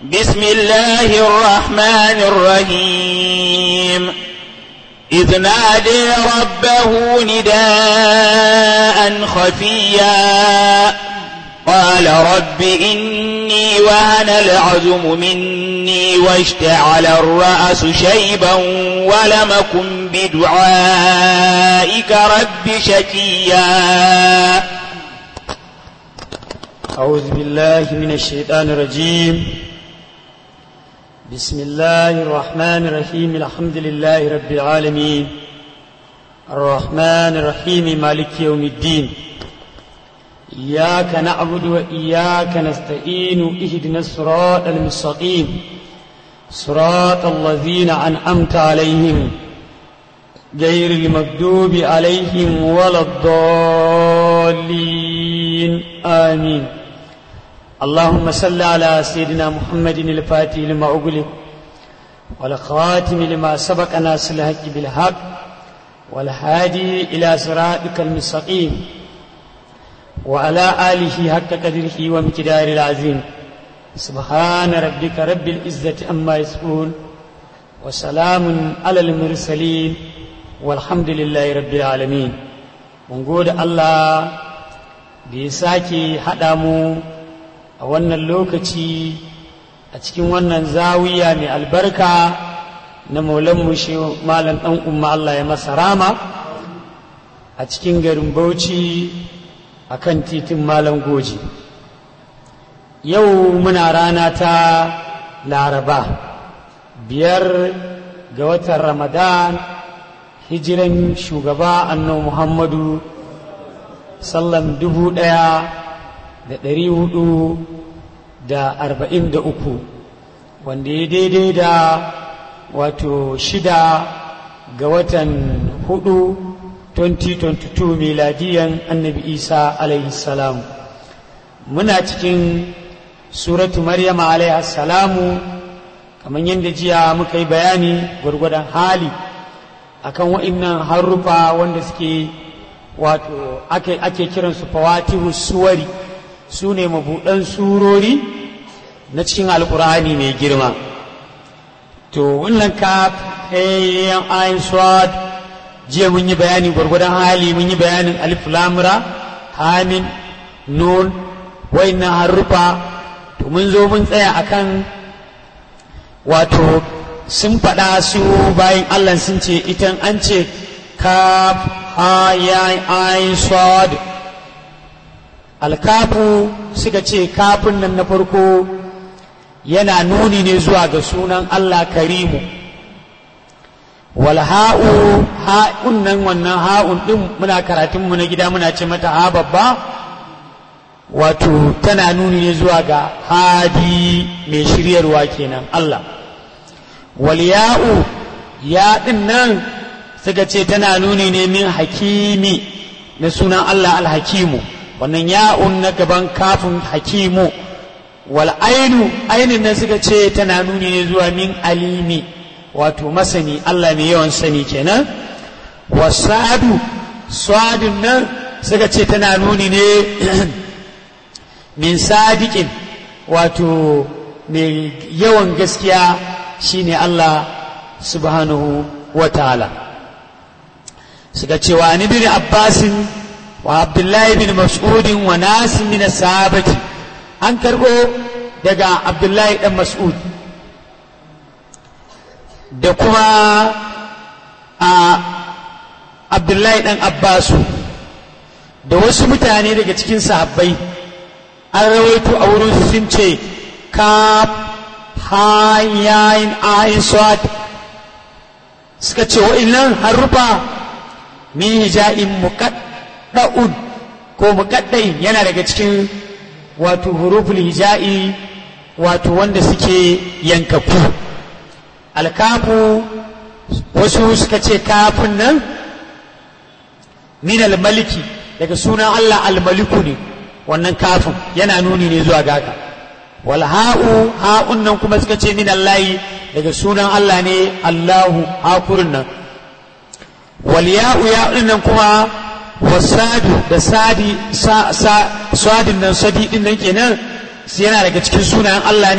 بسم الله الرحمن الرحيم إذ نادي ربه نداء خفيا قال رب إني وهن العزم مني واشتعل الرأس شيبا ولم أكن بدعائك رب شكيا أعوذ بالله من الشيطان الرجيم بسم الله الرحمن الرحيم الحمد لله رب العالمين الرحمن الرحيم مالك يوم الدين إياك نعبد وإياك نستعين اهدنا الصراط المستقيم صراط الذين أنعمت عليهم غير المكذوب عليهم ولا الضالين آمين اللهم صل على سيدنا محمد الفاتح لما أغلق والخاتم لما سبق ناس الحق بالحق والهادي إلى صراطك المستقيم وعلى آله حق قدره ومقدار العظيم سبحان ربك رب العزة أما يصفون وسلام على المرسلين والحمد لله رب العالمين mun gode Allah da ya sake haɗa mu a wannan lokaci a cikin wannan zawiya mai albarka na maulanmu shi malam ɗan umma Allah ya masa rama a cikin garin Bauchi a kan titin malam goji yau muna rana ta laraba biyar ga watan ramadan hijiran shugaba annabi muhammadu sallam dubu ɗaya da ɗari hudu da arba'in da uku wanda ya daidai da wato shida ga watan hudu 2022 miladiyan annabi isa alaihi salam muna cikin suratu maryama alaihi salamu kamar yadda jiya muka yi bayani gwargwadon hali akan wa'innan harufa wanda suke wato ake, ake kiransu fawatihu suwari su ne mabuɗan surori na cikin alkur'ani mai girma to wannan kaf hayyan ayin swad jiya mun yi bayani gwargwadon hali mun yi bayanin alif lamura hamin nun wa'innan harufa to mun zo mun tsaya akan wato sun faɗa su bayan Allah sun ce itan an ce kaf ha ya ayin swad alkafu suka ce kafin nan na farko yana nuni ne zuwa ga sunan Allah karimu wal ha'u ha'un nan wannan ha'un din muna karatun mu na gida muna ce mata ha babba wato tana nuni ne zuwa ga hadi mai shiryarwa kenan Allah wal ya'u ya din nan suka ce tana nuni ne min hakimi na sunan Allah alhakimu wannan ya'un na gaban kafin hakimu wal ainu ainin nan suka ce tana nuni ne zuwa min alimi wato masani Allah mai yawan sani kenan wasadu sadun nan suka ce tana nuni ne min sadiqin wato mai yawan gaskiya shine Allah subhanahu wa ta'ala suka ce wa ni bin abbasin wa abdullahi bin mas'udin wa nasin min sahabati an karbo daga abdullahi dan mas'ud da kuma a abdullahi dan abbasu da wasu mutane daga cikin sahabbai an rawaito a wurin sun ce ka hayayin ayin swat suka ce wa'innan harufa min hija'in muqadda'un ko muqadda'in yana daga cikin wato huruful hija'i wato wanda suke yankaku alkafu wasu suka ce kafin nan min almaliki daga sunan Allah almaliku ne wannan kafin yana nuni ne zuwa gaka wal ha'u ha'un nan kuma suka ce min Allahi daga sunan Allah ne Allahu hakurin nan wal ya'u ya'un nan kuma wasadu da sadi sa sa sadin nan sadi din nan kenan yana daga cikin sunayen Allah ne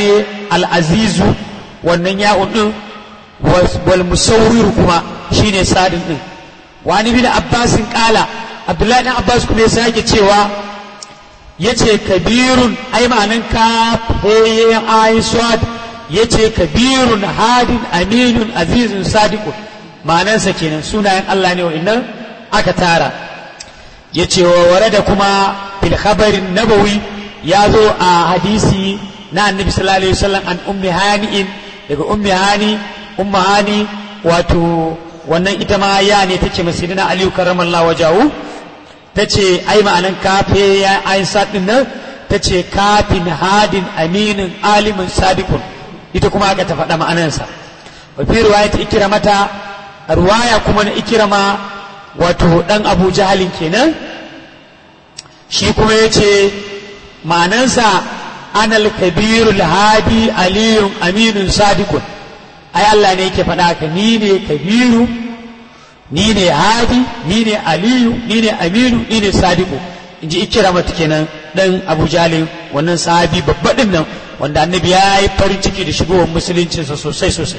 al'azizu wannan ya'un ɗin wal musawwir kuma shine sadin ɗin wani bin abbasin ƙala abdullahi ɗan abbas kuma ya sake cewa ya ce kabirun ai ma'anan ka fayyayen ayin swad ya ce kabirun hadin aminun azizun sadiqun ma'anansa kenan sunayen allah ne wa'innan aka tara ya ce wa ware da kuma fil khabarin nabawi ya zo a hadisi na annabi sallallahu alaihi wasallam an ummi hani'in daga ummi hani umma hani wato wannan ita ma ya ne take masirina aliyu karramallahu wajahu ta ce ai ma'anan kafe ya ayin sadin nan ta ce kafin hadin aminin alimin sadiqun ita kuma aka ta faɗa ma'anansa wa fi riwaya ta ikira mata ruwaya kuma na ikirama wato dan abu jahalin kenan shi kuma ya ce ma'anansa anal kabirul hadi aliyun aminun sadiqun ai Allah ne yake faɗa ka ni ne kabiru ni ne hadi ni ne aliyu ni ne aminu ni ne sadiqu in ji ikira mata kenan dan abu jalin wannan sahabi babba din nan wanda annabi ya yi farin ciki da shigowar musuluncinsa sosai sosai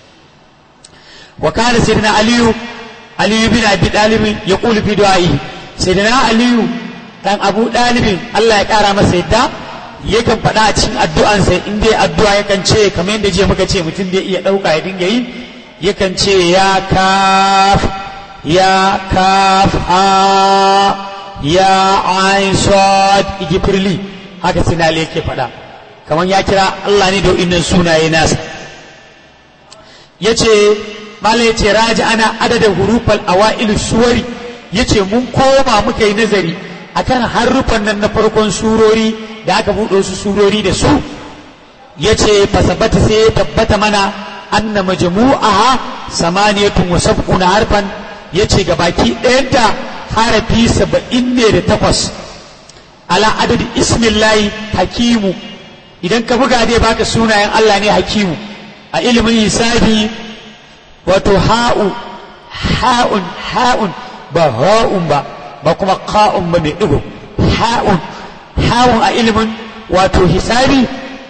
wa kana sayyidina aliyu aliyu bin abi dalib ya qulu fi du'a'i sayyidina aliyu dan abu dalibin Allah ya kara masa yadda yakan faɗa a cikin addu'ansa in dai addu'a yakan ce kamar yadda je muka ce mutum dai iya ɗauka ya dinga yi yakan ce ya kaf ya kaf ha ya ain sad igifirli haka sinali yake faɗa kamar ya kira Allah ne da innan sunaye nasa yace malam yace raji ana adadin hurufal awailu suwari yace mun koma muka yi nazari akan harufan nan na farkon surori da aka buɗe su surori da su yace fasabata sai ya tabbata mana anna majmu'aha samaniyatun wa sab'una harfan yace gabaki ɗayanta harafi saba'in ne da takwas ala adadi ismillahi hakimu idan ka buga dai baka sunayen Allah ne hakimu a ilimin hisabi wato ha'u ha'un ha'un ba ha'un ba ba kuma qa'un ba mai digo ha'un ha'un a ilimin wato hisabi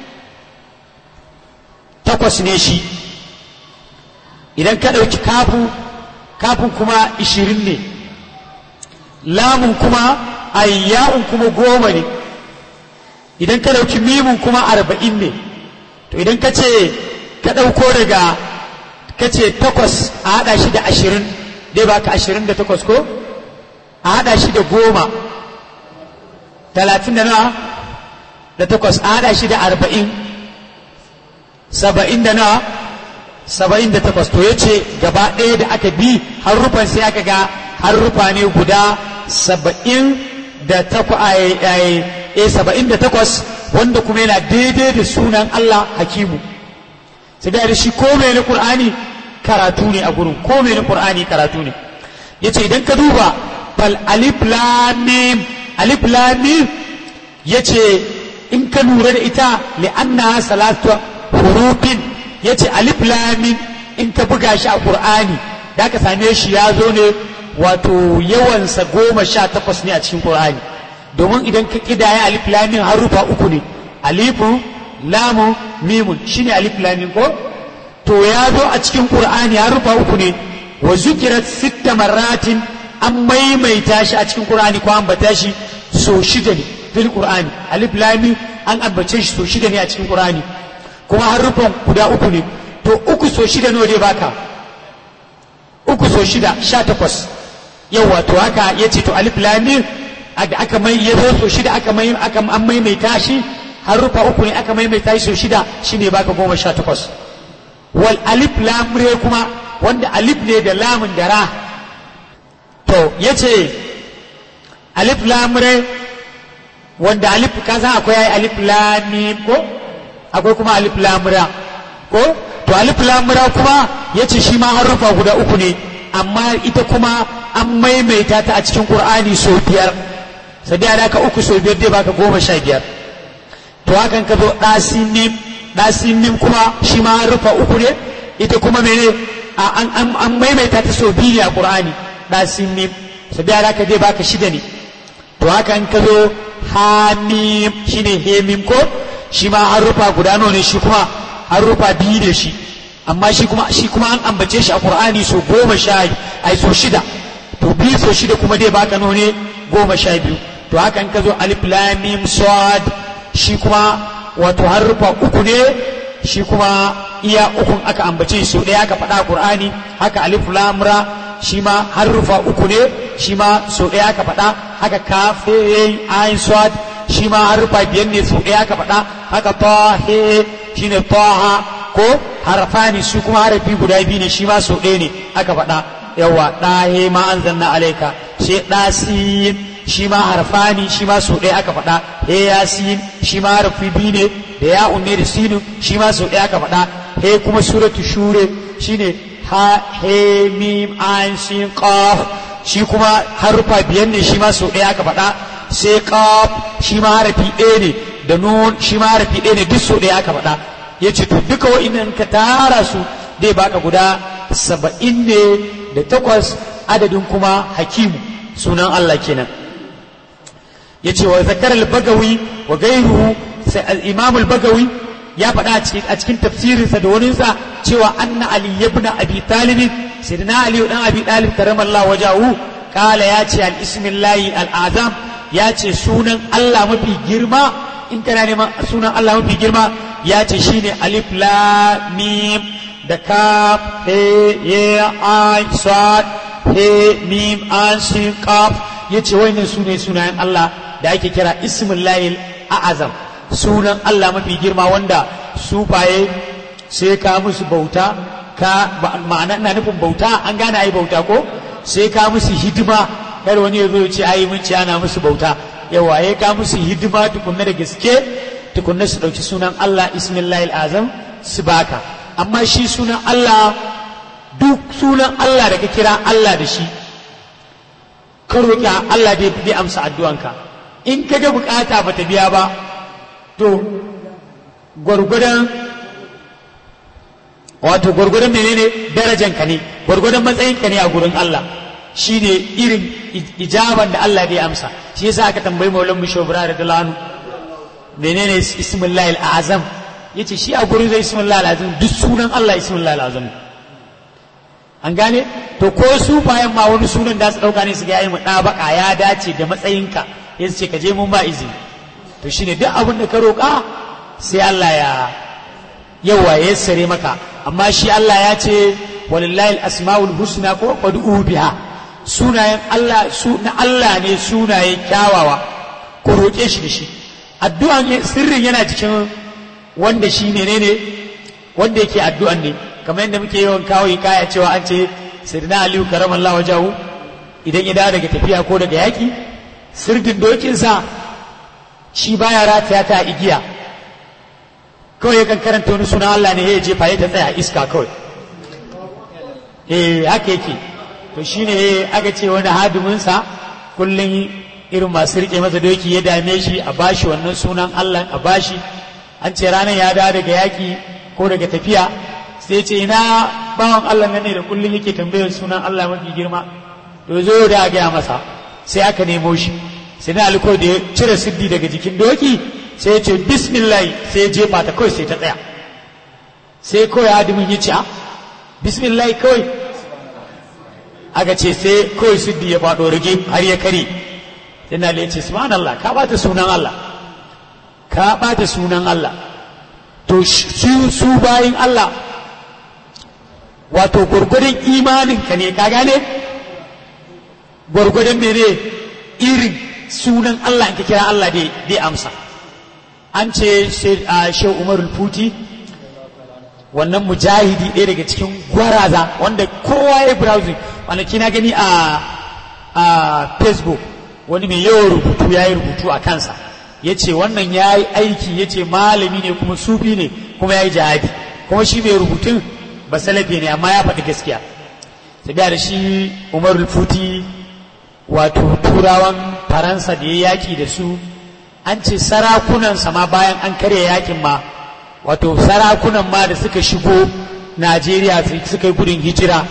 takwas ne shi idan ka ɗauki kafu kafin kuma ishirin ne lamun kuma ayya'un kuma goma ne idan ka ɗauki mimun kuma arba'in ne to idan ka ce ka ɗauko daga ka ce takwas a haɗa shi da ashirin dai baka ashirin da takwas ko a haɗa shi da goma talatin da nawa da takwas a haɗa shi da arba'in saba'in da nawa saba'in da takwas to ya ce gaba ɗaya da aka bi harufan sai aka ga harufa ne guda saba'in da takwas wanda kuma yana daidai da sunan Allah hakimu sai da shi ko mai na Qur'ani karatu ne a gurin ko mai na Qur'ani karatu ne yace idan ka duba fal alif lam mim alif lam mim yace in ka lura da ita li anna salatu hurufin yace alif lam mim in ka buga shi a Qur'ani da ka same shi ya zo ne wato yawansa goma sha takwas ne a cikin Qur'ani domin idan ka kidaya alif lamin harufa uku ne alifu lamu mimun shine alif lamin ko to ya zo a cikin Qur'ani harufa uku ne wa zukirat sitta marratin an maimaita shi a cikin Qur'ani ko an bata shi so shida ne fil Qur'ani alif lamin an ambace shi so shida ne a cikin Qur'ani kuma harufan guda uku ne to uku so shida nawa dai baka uku so shida sha takwas yawa to haka ya ce to alif lamim da aka mai ya zo so shida aka mai aka an maimaita shi harufa uku ne aka maimaita shi so shida shine baka goma sha takwas wal alif lam re kuma wanda alif ne da lamun da ra to yace alif lam re wanda alif ka san akwai alif lam mim ko akwai kuma alif lam ra ko to alif lam ra kuma yace shi ma harufa guda uku ne amma ita kuma an maimaita ta a cikin Qur'ani sau biyar sai da ka uku sau biyar dai baka goma sha biyar to hakan ka zo ɗasin ɗasin kuma shi ma rufa uku ne ita kuma mene an maimaita ta sau biyu ne a Qur'ani ɗasin nim sai da ka dai baka shida ne to hakan ka zo hamim shine hemim ko shi ma harufa guda nawa ne shi kuma harufa biyu ne shi amma shi kuma shi kuma an ambace shi a qur'ani so goma sha ai so shida to biyu so shida kuma dai baka nawa ne goma sha biyu to haka in ka zo alif lam mim sad shi kuma wato harufa uku ne shi kuma iya ukun aka ambace su ɗaya aka faɗa Qur'ani haka alif lam ra shi ma harufa uku ne shi ma so ɗaya aka faɗa haka kaf he ayin sad shi ma harufa biyar ne so ɗaya aka faɗa haka ta he shine taha ko harfani su kuma harafi guda biyu ne shi ma so ɗaya ne aka faɗa yawa ɗahe ma anzalna alaika sai ɗasin shi ma harfani shi ma so ɗaya aka faɗa he yasin shi ma harfi biyu ne da ya unne da sinu shi ma so ɗaya aka faɗa he kuma suratu shure shine ha he mim an sin qaf shi kuma harufa biyan ne shi ma so ɗaya aka faɗa sai qaf shi ma harafi ɗaya ne da nun shi ma harafi ɗaya ne duk so ɗaya aka faɗa yace to duka wa'innan ka tara su dai baka guda saba'in ne da takwas adadin kuma hakimu sunan Allah kenan yace wa zakar al-bagawi wa gairuhu imam al-bagawi ya faɗa a cikin tafsirinsa da waninsa cewa anna ali ibn abi talib sayyidina ali dan abi talib karamallahu wajahu kala ya ce al-ismillahi al-azam ya ce sunan Allah mafi girma in kana neman sunan Allah mafi girma ya ce shine alif lam mim da kaf he ya ai sad he mim an sin kaf yace wannan sune sunayen Allah da ake kira ismullahi a'azam sunan Allah mafi girma wanda sufaye sai ka musu bauta ka ma'ana ina nufin bauta an gane ai bauta ko sai ka musu hidima kar wani ya zo ya ce ai mun ci ana musu bauta yawa ya ka musu hidima tukunna da gaske tukunna su dauki sunan Allah ismullahi azam su baka amma shi sunan Allah duk sunan Allah da ka kira Allah da shi ka roƙi Allah dai amsa addu'anka in ka ga bukata ba ta biya ba to gwargwadon wato gwargwadon menene darajanka ne gwargwadon matsayinka ne a gurin Allah shine irin ijaban da Allah zai amsa shi yasa aka tambayi maulan mu shobra da dalanu menene ismullahi azam yace shi a gurin zai ismullahi azam duk sunan Allah ismullahi azam an gane to ko su bayan ma wani sunan da su dauka ne su ga yayi mu baka ya dace da matsayinka yace ce ka je mun ba izini to shine duk abin da ka roƙa sai Allah ya yawa ya sare maka amma shi Allah ya ce walillahi asmaul husna ko fad'u biha sunayen Allah su na Allah ne sunaye kyawawa ku roƙe shi da shi addu'an sirrin yana cikin wanda shi ne ne wanda yake addu'an ne kamar yadda muke yawan kawo kaya cewa an ce sirna aliyu karamallahu wajahu idan ya dawo daga tafiya ko daga yaki sirdin dokinsa shi baya rataya ta igiya kawai yakan karanta wani suna Allah ne ya jefa ya ta tsaya iska kawai eh haka yake to shine aka ce wani hadiminsa kullum irin masu rike masa doki ya dame shi a bashi wannan sunan Allah a bashi an ce ranar ya dawo daga yaki ko daga tafiya sai ce ina bawan Allah nan ne da kullum yake tambayar sunan Allah mafi girma to zo da gaya masa sai aka nemo shi sai na aliko da ya cire siddi daga jikin doki sai ya ce bismillah sai ya jefa ta kawai sai ta tsaya sai kawai adamin ya ce a bismillah kawai aka ce sai kawai siddi ya faɗo rage har ya kare sai na ya ce subhanallah ka bata sunan Allah ka bata sunan Allah to su su bayin Allah wato gwargwadon imaninka ne ka gane gwargwadon mene irin sunan Allah in ka kira Allah dai amsa an ce shehu umarul futi wannan mujahidi ɗaya daga cikin gwaraza wanda kowa ya browsing kwanaki na gani a a facebook wani mai yawan rubutu ya yi rubutu a kansa ya ce wannan ya yi aiki ya ce malami ne kuma sufi ne kuma ya yi jihadi kuma shi mai rubutun ba salafi ne amma ya faɗi gaskiya tabiya da shi umarul futi wato turawan faransa da ya yaki da su an ce sarakunansa ma bayan an karya yakin ma wato sarakunan ma da suka shigo najeriya suka yi gudun hijira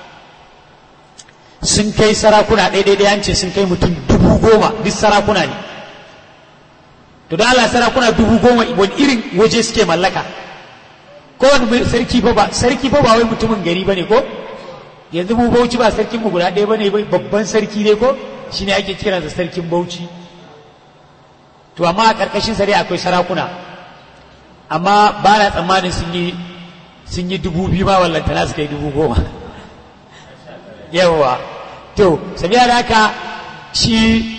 sun kai sarakuna ɗaiɗaiɗai an ce sun kai mutum dubu goma duk sarakuna ne to da Allah sarakuna dubu goma wani irin waje suke mallaka ko wani sarki fa ba sarki fa ba wai mutumin gari bane ko yanzu mu bauchi ba sarkin mu guda ɗaya bane babban sarki ne ko shine ake kiransa sarkin bauchi to amma a ƙarƙashin sa dai akwai sarakuna amma ba na tsammanin sun yi sun yi dubu biyu ma wallantana suka yi dubu goma yawwa to sabiya da haka shi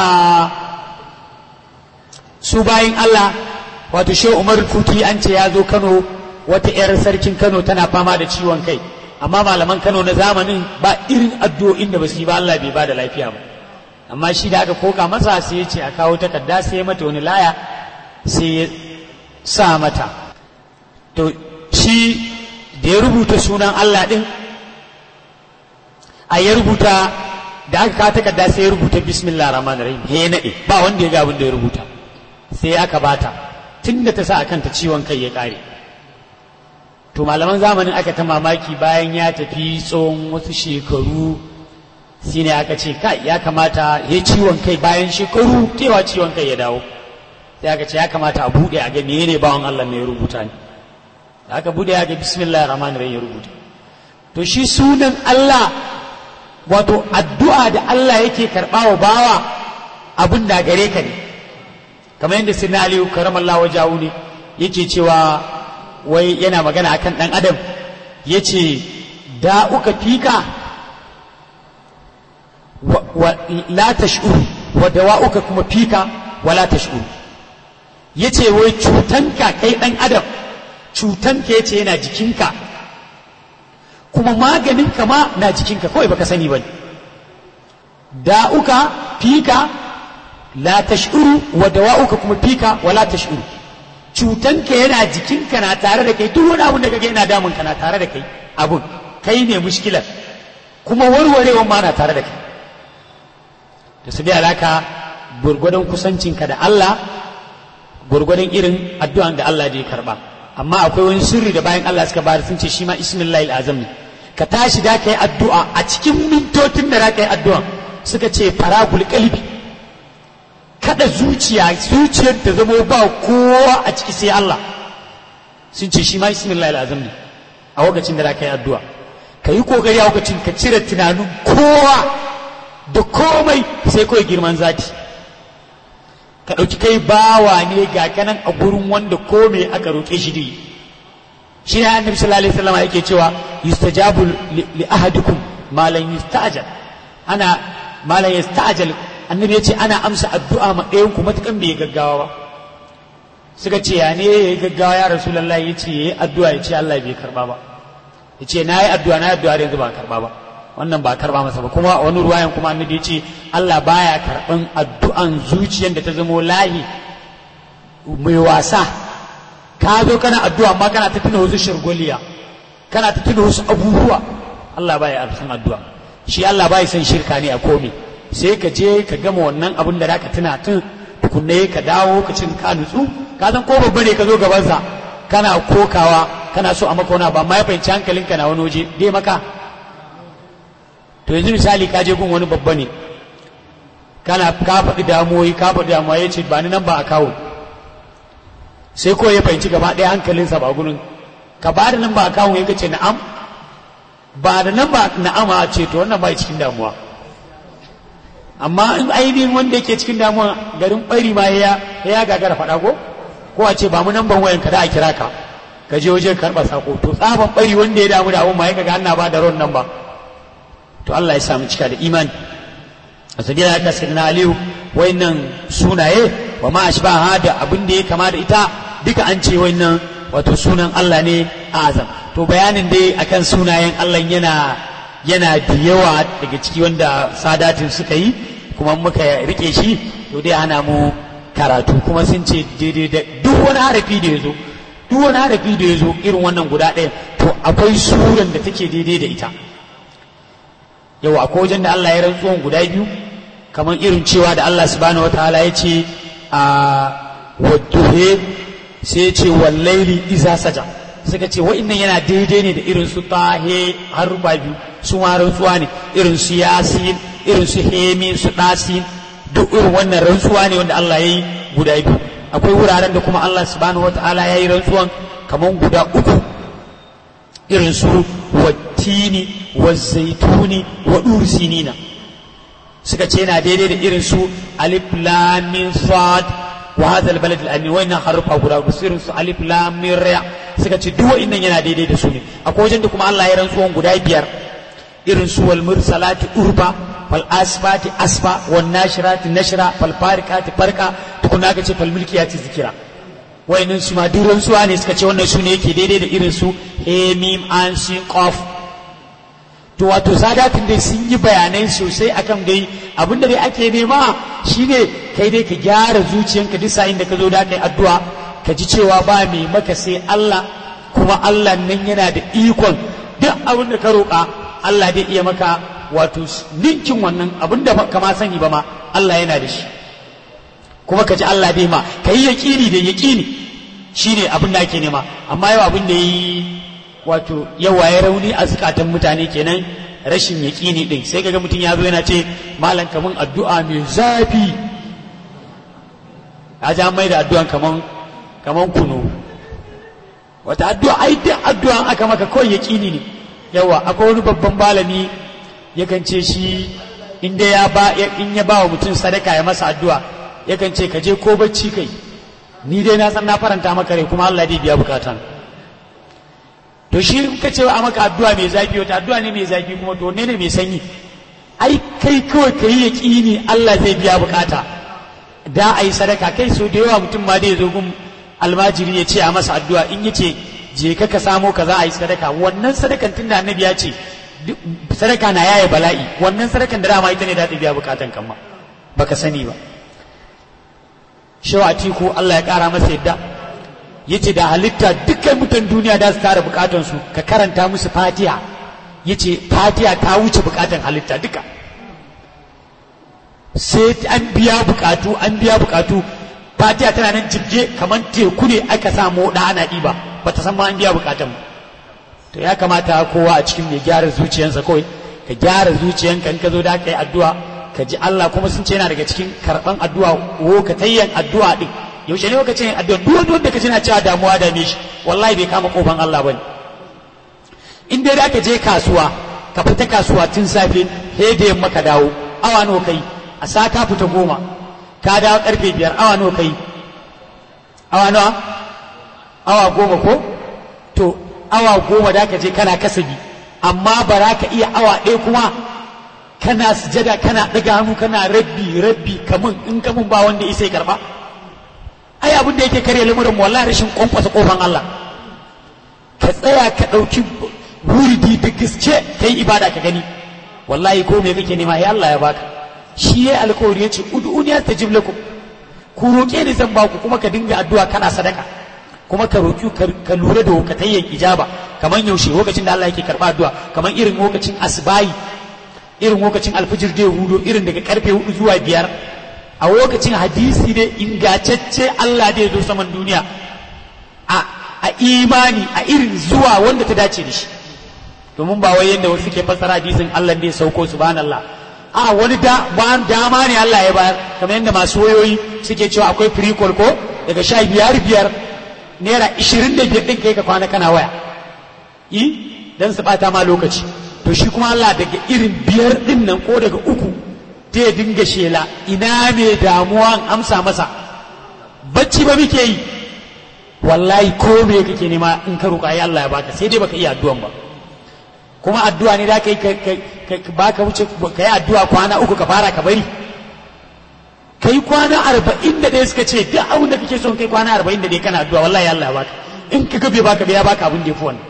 su bayin Allah wato shi Umar Kuti an ce ya zo Kano wata 'yar sarkin Kano tana fama da ciwon kai amma malaman Kano na zamanin ba irin addu'o'in da ba su yi ba Allah bai ba da lafiya ba amma shi da aka koka masa sai ya ce a kawo takarda sai ya mata wani laya sai ya sa mata to shi da ya rubuta sunan Allah din a ya rubuta da aka kawo takarda sai ya rubuta bismillah rahman rahim he nade ba wanda ya ga abin da ya rubuta sai aka bata tunda ta sa a kanta ciwon kai ya kare to malaman zamanin aka ta mamaki bayan ya tafi tsawon wasu shekaru shine aka ce kai ya kamata ya ciwon kai bayan shekaru tewa ciwon kai ya dawo sai aka ce ya kamata a buɗe a ga menene bawan Allah ne ya rubuta ne da aka buɗe ya ga bismillah rahman rahim ya rubuta to shi sunan Allah wato addu'a da Allah yake karɓa wa bawa abin da gare ka ne kamar yadda sinna aliyu karamallah wajahu ne yake cewa wai yana magana akan ɗan adam ya ce da uka fika wa la tash'uru wa dawa'uka kuma fika wa la tash'uru yace wai cutanka kai ɗan adam cutanka yace yana jikinka kuma maganin ma na jikinka kawai baka sani bane da'uka fika la tash'uru wa dawa'uka kuma fika wa la tash'uru cutanka yana jikinka na tare da kai duk wani abun da kage yana damun ka na tare da kai abun kai ne mushkilar kuma warwarewan ma na tare da kai da su bi alaka gurgudun kusancinka da Allah gurgudun irin addu'an da Allah ya karba amma akwai wani sirri da bayan Allah suka bada sun ce shi ma ismillahi azam ne ka tashi da kai addu'a a cikin mintotin da za ka yi addu'a suka ce faragul kalbi kada zuciya zuciyar ta zama ba kowa a ciki sai Allah sun ce shi ma ismillahi azam ne a lokacin da za ka yi addu'a ka yi kokari a lokacin ka cire tunanin kowa da komai sai kawai girman zati ka ɗauki kai bawa ne ga kanan a gurin wanda komai aka roƙe shi da shi ne annabi sallallahu alaihi wasallam yake cewa yustajabu li ahadikum ma lan yusta'jal ana ma lan yusta'jal annabi yace ana amsa addu'a ma ɗayan ku matukan bai gaggawa ba suka ce ya ne yayi gaggawa ya rasulullahi yace yayi addu'a yace Allah bai karba ba yace nayi addu'a nayi addu'a da yanzu ba karba ba wannan ba karba masa ba kuma wani ruwayan kuma annabi ya ce Allah baya karban addu'an zuciyar da ta zamo lahi mai wasa ka zo kana addu'a amma kana ta tuna wasu shirgoliya kana ta tuna wasu abubuwa Allah baya arsan addu'a shi Allah baya son shirka ne a komai sai ka je ka gama wannan abun da zaka tuna tun tukunne ka dawo ka cin ka nutsu ka san ko babba ne ka zo gabansa kana kokawa kana so a maka wani ba ma ya fahimci hankalinka na wani waje dai maka to yanzu misali ka je gun wani babba ne kana ka faɗi damuwoyi ka faɗi damuwa ya ce ba ni nan ba a kawo sai ko ya fahimci gaba ɗaya hankalinsa ba gurin ka ba da nan ba a kawo ya ce na'am ba da nan ba na'am a ce to wannan ba cikin damuwa amma in ainihin wanda yake cikin damuwa garin ɓari ma ya ya gagara faɗa ko ko a ce ba mu nan ban wayan ka da a kira ka ka je wajen karɓa sako to tsaban ɓari wanda ya damu da abun ma ya ga Allah ba da ron nan ba to Allah ya samu cika da imani a sabila haka sai na aliyu wayannan sunaye wa ma ashbaha da abin da ya kama da ita duka an ce wayannan wato sunan Allah ne azam to bayanin dai akan sunayen Allah yana yana da yawa daga ciki wanda sadatin suka yi kuma muka rike shi to dai ana mu karatu kuma sun ce daidai da duk wani harafi da ya zo duk wani harafi da ya zo irin wannan guda ɗaya to akwai suran da take daidai da ita yau akwai wajen da Allah ya rantsuwan guda biyu kamar irin cewa da Allah subhanahu wataala ya ce a wadduhe sai ya ce wallaili iza saja suka ce wa'innan yana daidai ne da irin su tahe har ruba biyu su ma rantsuwa ne irin su yasin irin su hemi su dasin duk irin wannan rantsuwa ne wanda Allah ya yi guda biyu akwai wuraren da kuma Allah subhanahu wata'ala ya yi rantsuwan kaman guda uku irin su wattini wa zaituni wa sinina suka ce yana daidai da irin su alif lam mim sad wa hadha albalad alamin wannan harufa guda uku irin su alif lam mim ra suka ce duk wa'annan yana daidai da su ne akwai wajen da kuma Allah ya rantsuwan guda biyar irin su wal mursalati urba fal asfati asfa wan nashirati nashra fal farikati farqa tukuna ka ce fal mulkiyati zikira wayannan su ma duk rantsuwa ne suka ce wannan su ne yake daidai da irin su he mim an sin qaf to wato sadatin dai sun yi bayanai sosai akan dai abinda dai ake nema shine kai dai ka gyara zuciyanka duk sa'in da ka zo da kai addu'a ka ji cewa ba mai maka sai Allah kuma Allah nan yana da ikon duk abin da ka roƙa Allah zai iya maka wato ninkin wannan abin da kama sani ba ma Allah yana da shi kuma ka ji Allah dai ma ka yi yaƙini da yaƙini shine abin da ake nema amma yau abin da yi wato yawa ya rauni a zukatan mutane kenan rashin yaƙini ɗin sai kaga mutum ya zo yana ce malam kaman addu'a mai zafi a ja mai da addu'an kaman kaman kunu wata addu'a ai duk addu'an aka maka kawai yaƙini ne yawa akwai wani babban malami yakan ce shi inda ya ba in ya ba wa mutum sadaka ya masa addu'a yakan ce ka je ko bacci kai ni dai na san na faranta maka rai kuma Allah zai biya bukatan to shi ka ce a maka addu'a mai zafi wata addu'a ne mai zafi kuma to ne ne mai sanyi ai kai kawai ka yi yaƙini Allah zai biya bukata da a yi sadaka kai so da yawa mutum ma dai zo gun almajiri ya ce a masa addu'a in ya ce je ka ka samo ka za a yi sadaka wannan sadakan tunda annabi ya ce sadaka na yaye bala'i wannan sadakan da dama ita ne da ta biya bukatan kan ma baka sani ba shawa tiku Allah ya kara masa yadda yace da halitta dukkan mutan duniya da su tara bukatun su ka karanta musu fatiha yace fatiha ta wuce bukatan halitta duka sai an biya bukatu an biya bukatu fatiha tana nan jibge kamar teku ne aka samu da ana ɗiba ba ta san ma an biya bukatan to ya kamata kowa a cikin mai gyara zuciyarsa kawai ka gyara zuciyanka in ka zo da ka yi addu'a ka ji Allah kuma sun ce yana daga cikin karɓan addu'a wo ka tayyan addu'a din yaushe ne ka ce yin addu'a duk wanda ka ji na cewa damuwa da me shi wallahi bai kama kofan Allah bane in dai da ka je kasuwa ka fita kasuwa tun safe sai da yamma ka dawo awa nawa kai a sa ka fita goma ka dawo karfe biyar awa nawa kai awa nawa awa goma ko to awa goma da ka je kana kasabi amma ba za ka iya awa ɗaya kuma kana sujada kana ɗaga hannu kana rabbi rabbi kamun in kamun ba wanda isa ya karɓa ai abin da yake karya lamurin mu wallahi rashin kwankwasa kofan Allah ka tsaya ka ɗauki wuridi da gaske ka yi ibada ka gani wallahi ko me kake nema ya Allah ya baka shi ya alkawari ya ce ud'uni astajib lakum ku roƙe ni zan baku kuma ka dinga addu'a kana sadaka kuma ka roƙi ka lura da wakatayyan ijaba kamar yaushe lokacin da Allah yake karɓa addu'a kamar irin lokacin asbayi irin lokacin alfijir da hudu irin daga karfe hudu zuwa biyar a lokacin hadisi ne ingantacce Allah da zo saman duniya a a imani a irin zuwa wanda ta dace da shi domin ba wai yadda wasu suke fassara hadisin Allah ne sauko subhanallah a wani da dama ne Allah ya bayar kamar yadda masu wayoyi suke cewa akwai free call ko daga sha biyar biyar naira ishirin da biyar ɗin kai ka kwana kana waya yi dan su ɓata ma lokaci to shi kuma Allah daga irin biyar ɗin nan ko daga uku ta ya dinga shela ina mai damuwa amsa masa bacci ba muke yi wallahi ko me kake nema in ka roƙa ya Allah ya baka sai dai baka iya addu'an ba kuma addu'a ne da kai ka baka wuce ka yi addu'a kwana uku ka fara ka bari kai kwana arba'in da ɗaya suka ce duk abin da kake son kai kwana arba'in da ɗaya kana addu'a wallahi Allah ya baka in ka gabe baka bai ya baka abin da ya fi wannan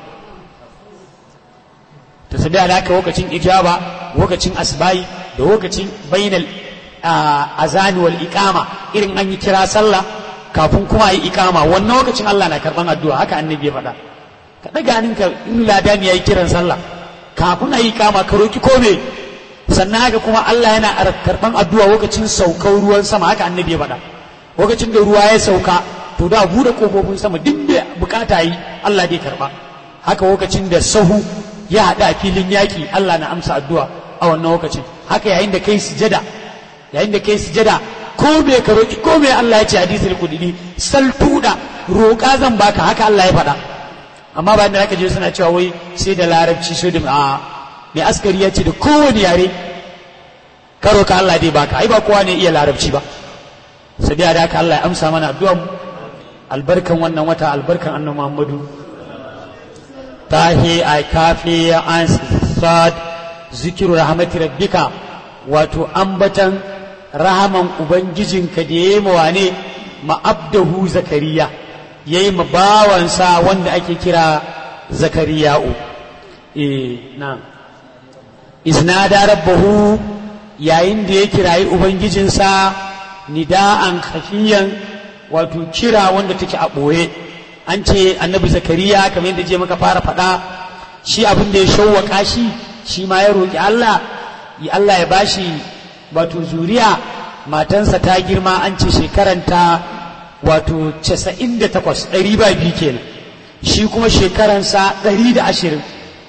ta sabi alaka lokacin ijaba lokacin asbayi da lokacin bainal azani wal iqama irin an yi kira sallah kafin kuma a yi iqama wannan lokacin Allah na karban addu'a haka annabi ya faɗa ka ɗaga hannunka in ladani ya yi kiran sallah kafin a yi iqama ka roki kome sannan haka kuma Allah yana karban addu'a lokacin saukar ruwan sama haka annabi ya faɗa lokacin da ruwa ya sauka to da bude kofofin sama duk da bukata yi Allah zai karba haka lokacin da sahu ya haɗu a filin yaƙi Allah na amsa addu'a a wannan lokacin haka yayin da kai sujada yayin da kai sujada ko me ka roki ko me Allah ya ce hadisul qudsi sal tuda roƙa zan baka haka Allah ya faɗa amma ba da zaka je suna cewa wai sai da larabci sai da a mai askari ya ce da kowane yare ka roƙa Allah dai baka ai ba kowa ne iya larabci ba sai da haka Allah ya amsa mana addu'a mu albarkan wannan wata albarkan annabi Muhammadu tahi a kafi an sad zikiru rahmati rabbika wato ambatan rahaman ubangijinka da yayi mawane ma'abdahu zakariya yayi ma bawansa wanda ake kira zakariya'u eh na iznada rabbahu yayin da ya kirayi ubangijinsa nida'an khafiyan wato kira wanda take a ɓoye an ce annabi zakariya kamar yadda je maka fara faɗa shi abin da ya shawwaka shi shi ma ya roƙi Allah ya Allah ya bashi wato zuriya matansa ta girma an ce shekaranta wato casa'in da takwas ɗari ba biyu kenan shi kuma shekaransa ɗari da ashirin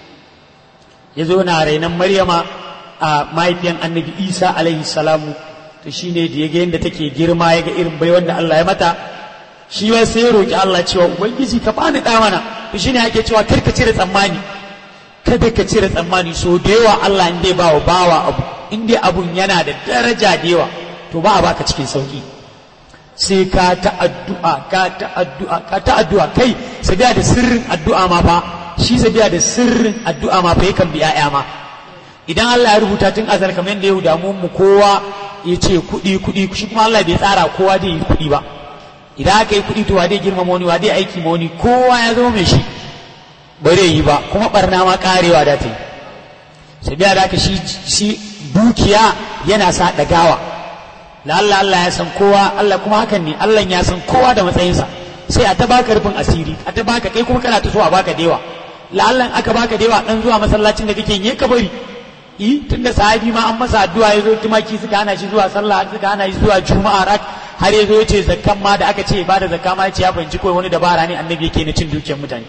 ya zo na rainon maryama a mahaifiyan annabi isa alaihi salamu to shi ne da ya ga yadda take girma ya ga irin bai wanda Allah ya mata shi ma sai ya roƙi Allah cewa ubangiji ka bani ɗa mana to shi ne ake cewa kar ka cire tsammani kada ka cire tsammani so da yawa Allah in dai bawa bawa abu in dai abun yana da daraja da yawa to ba a baka cikin sauki sai ka ta addu'a ka ta addu'a ka ta addu'a kai sabiya da sirrin addu'a ma fa shi sabiya da sirrin addu'a ma fa yakan bi 'ya'ya ma idan Allah ya rubuta tun azal kamar yadda ya damu mu kowa ya ce kuɗi kuɗi shi kuma Allah bai tsara kowa zai yi kuɗi ba idan aka yi kuɗi to wa zai girmama wani wa zai aiki ma wani kowa ya zama mai shi ba zai yi ba kuma barna ma karewa da ta yi sai biya da shi shi dukiya yana sa ɗagawa la Allah Allah ya san kowa Allah kuma hakan ne Allah ya san kowa da matsayinsa sai a ta baka rufin asiri a ta baka kai kuma kana ta so a baka dewa la Allah aka baka dewa dan zuwa masallacin da kake yi ka bari yi tunda sahabi ma an masa addu'a ya zo tumaki suka hana shi zuwa sallah suka hana shi zuwa juma'a rak har ya zo ya ce zakkan ma da aka ce ba da zakka ma ya ce ya fahimci kawai wani dabara ne annabi yake na cin dukiyar mutane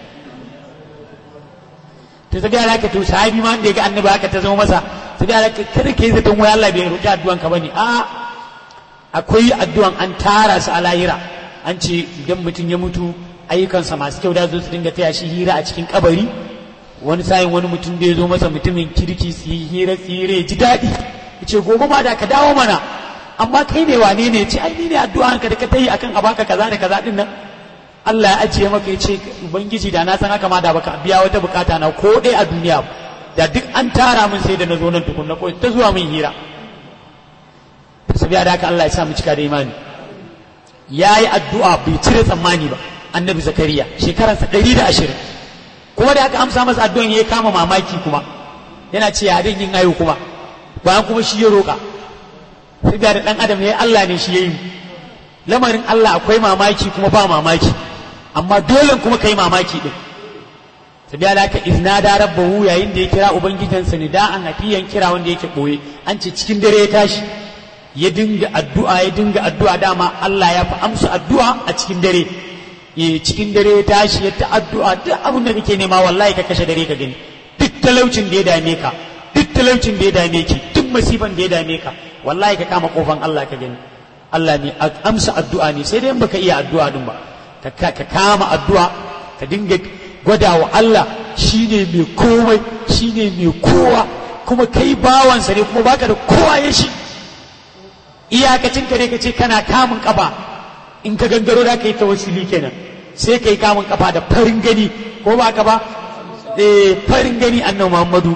to sai ga ka to sahabi ma da ya ga annabi haka ta zama masa sai ga ka kada kai zaton wai Allah bai roki addu'an ka bane a akwai addu'an an tara su a lahira an ce idan mutum ya mutu ayyukansa masu kyau da zo su dinga taya shi hira a cikin kabari wani sayin wani mutum da ya zo masa mutumin kirki su yi hira tsire ji daɗi ya ce gobe ma da ka dawo mana amma kai ne wane ne ce ai ni ne addu'an ka da ka tayi akan a baka kaza da kaza din nan Allah ya ajiye maka ya ce ubangiji da na san haka ma da baka biya wata bukata na ko dai a duniya da duk an tara min sai da na zo nan tukunna ko ta zuwa min hira sabiya da haka Allah ya sa mu cika da imani yayi addu'a bai cire tsammani ba annabi zakariya shekaransa ɗari da ashirin kuma da aka amsa masa addu'an ya kama mamaki kuma yana ce ya yin ayo kuma bayan kuma shi ya roƙa sai da dan adam ne Allah ne shi ya yi lamarin Allah akwai mamaki kuma ba mamaki amma dole kuma kai mamaki din sai da aka izna da rabbahu yayin da ya kira ubangijinsa ne da an hafiyan kira wanda yake boye an ce cikin dare ya tashi ya dinga addu'a ya dinga addu'a dama Allah ya fi amsa addu'a a cikin dare ya cikin dare ya tashi ya ta addu'a duk abin da kake nema wallahi ka kashe dare ka gani duk talaucin da ya dame ka duk talaucin da ya dame ki duk masifan da ya dame ka wallahi ka kama kofan Allah ka gani Allah ne amsa addu'a ne sai dai baka iya addu'a din ba ka kama addu'a ka dinga gwada wa Allah shine mai komai shine mai kowa kuma kai bawansa ne kuma baka da kowa ya shi iyakacin ka ne ka ce kana kamun kafa in ka gangaro da ka yi tawassuli kenan sai ka yi kamun kafa da farin gani ko ba ka ba eh farin gani annabi Muhammadu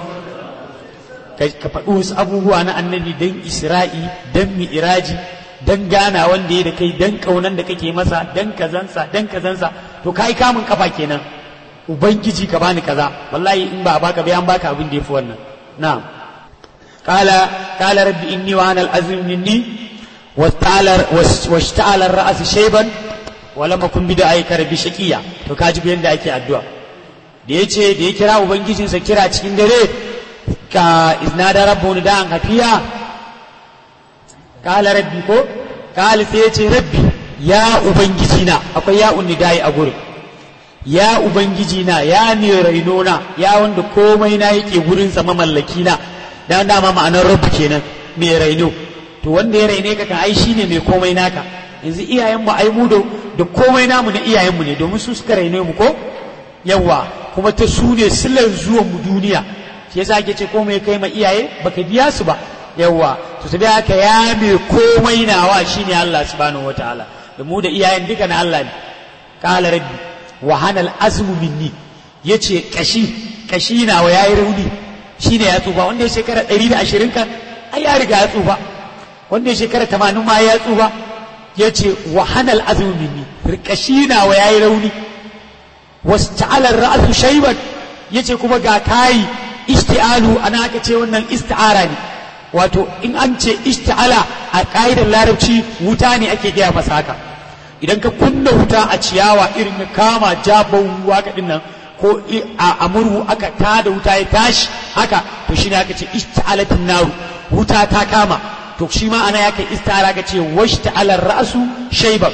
ka faɗi wasu abubuwa na annabi dan Isra'i dan mi'raji dan gana wanda ya da kai dan kaunan da kake masa dan kazansa dan kazansa to kai kamun kafa kenan ubangiji ka bani kaza wallahi in ba baka bayan baka abin da yafi wannan na'am qala qala rabbi inni wa ana al-azim minni واشتعل الرأس شيبا ولم أكن بدعائك ربي شقيا to kaji bayan da ake addu'a da yace da ya kira ubangijinsa kira cikin dare ka iznada rabbu da an hafiya kala rabbi ko kala sai yace rabbi ya ubangijina akwai ya dai a gurin ya ubangijina ya ne rainona ya wanda komai na yake gurin sa mamallaki na dan dama ma'anar rabbi kenan mai raino to to wanda ya raine ka kan ai shine mai komai naka yanzu iyayenmu ai mu da da komai namu na iyayenmu ne domin su suka raine mu ko yawa kuma ta su ne silar zuwan mu duniya shi yasa ake ce komai kai ma iyaye baka biya su ba yawa to sai haka ya mai komai nawa shine Allah subhanahu wataala da mu da iyayen duka na Allah ne qala rabbi wa hanal azmu minni yace kashi kashi nawa yayi rauni shine ya tsufa wanda ya shekara 120 kan ai ya riga ya tsufa wanda ya shekara 80 ma ya tsufa yace wa hanal azmu minni kashi nawa yayi rauni wasta'ala ra'su shayban yace kuma ga kai isti'alu ana aka ce wannan isti'ara ne wato in an ce isti'ala a ƙa'idar larabci wuta ne ake gaya masa haka idan ka kunna wuta a ciyawa irin ya kama jabon ruwa ka nan ko a murhu aka tada wuta ya tashi haka to shi ne aka ce isti'alatin naru wuta ta kama to shi ma ana ya kai isti'ala ka ce washta'alar ra'su shayban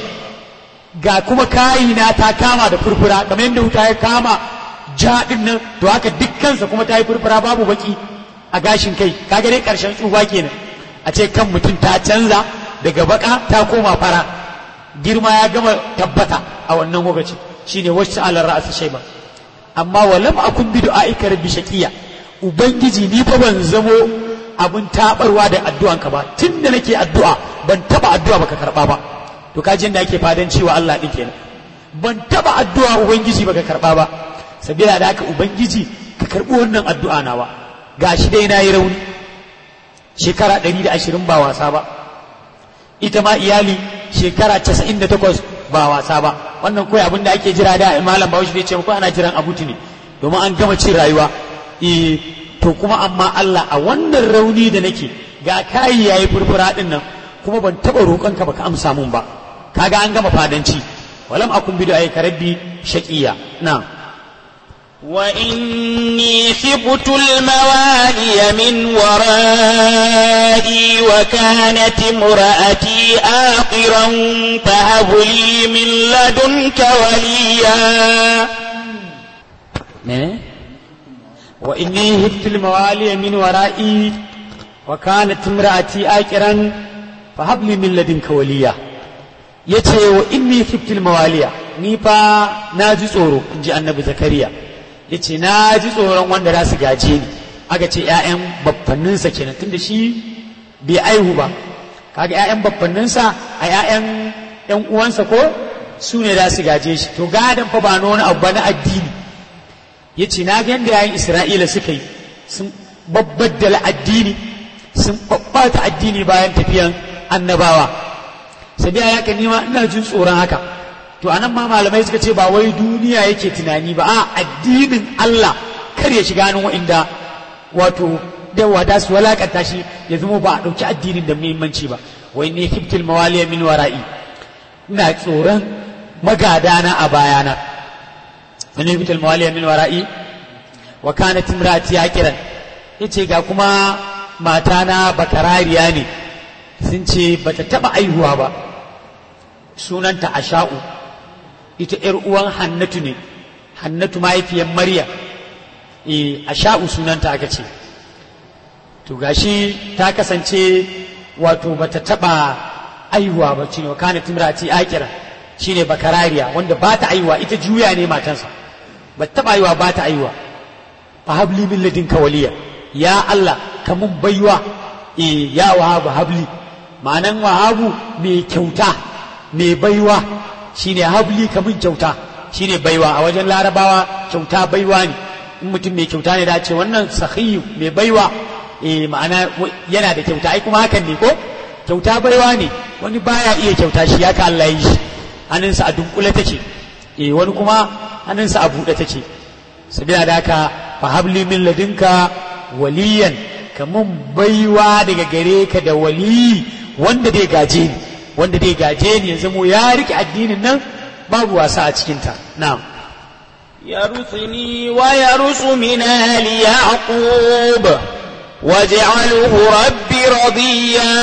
ga kuma kayina ta kama da furfura kamar yadda wuta ya kama ja nan to haka dukkansa kuma ta yi furfura babu baki a gashin kai kaga dai karshen tsufa kenan a ce kan mutum ta canza daga baka ta koma fara girma ya gama tabbata a wannan lokaci shine wacce alar ra'asa shayba amma walam akun bi du'aika rabbi shaqiya ubangiji ni fa ban zamo abun tabarwa da addu'an ka ba tunda nake addu'a ban taba addu'a baka karba ba to kaji inda ake fadan cewa Allah din kenan ban taba addu'a ubangiji baka karba ba sabila da haka ubangiji ka karbi wannan addu'a nawa gashi dai na yi rauni shekara 120 ba wasa ba ita ma iyali shekara 98 ba wasa ba wannan kawai abin da ake jira da malam bahaushe zai ce ko ana jiran abuti ne domin an gama cin rayuwa eh to kuma amma Allah a wannan rauni da nake ga kayi yayi furfura din nan kuma ban taba roƙon ka baka amsa mun ba kaga an gama fadanci walam akun bidu ay karabbi shaqiya na'am وإني خبت الموالي من ورائي وكانت امرأتي آقرا فهب لي من لدنك وليا وإني هبت الموالي من ورائي وكانت امرأتي آقرا فهب لي من لدنك وليا yace wa inni khiftil mawaliya ni fa na ji tsoro in ji annabi zakariya ya ce na ji tsoron wanda za su gaje ni aka ce ‘ya'yan baffanninsa kenan tunda shi bai aihu ba kaga ‘ya'yan baffanninsa a ‘ya'yan ‘yan uwansa ko su ne za su gaje shi to gadon fa ba na wani abu ba na addini ya ce na ga yadda ‘ya'yan isra'ila suka yi sun babbaddala addini sun babbata addini bayan tafiyan annabawa sabiya ya ka nima ina jin tsoron haka to anan ma malamai suka ce ba wai duniya yake tunani ba a addinin Allah kar ya shiga nan wa'inda wato da wada su walakanta shi ya zama ba a ɗauki addinin da muhimmanci ba wai ne kiftil mawaliya min wara'i ina tsoron magadana a bayana wani kiftil mawaliya min wara'i wa kana timrati kiran yace ga kuma matana bakarariya ne sun ce bata taba aihuwa ba sunanta asha'u ita ‘yar uwan hannatu ne hannatu mahaifiyar maryam e a sha'u sunanta aka ce to gashi ta kasance wato bata taba aihuwa ba shine wa kana timrati akira shine bakarariya wanda ba ta aihuwa ita juya ne matansa ba taba aihuwa ba ta aihuwa fa habli min ladinka waliya ya Allah ka mun baiwa e ya wahabu habli ma'anan wahabu mai kyauta mai baiwa shine habli kamun kyauta shine baiwa a wajen larabawa kyauta baiwa ne in mutum mai kyauta ne da ce wannan sahiyu mai baiwa eh ma'ana yana da kyauta ai kuma hakan ne ko kyauta baiwa ne wani baya iya kyauta shi ya ka Allah yi shi hannunsa a dunkule take eh wani kuma hannunsa a buɗe take sabila da haka fa habli min ladinka waliyan kamun baiwa daga gare ka da wali wanda dai gaje ni wanda dai gaje ni ya zamo ya rike addinin nan babu wasa a cikinta na'am يرثني ويرث من آل يعقوب واجعله ربي رضيا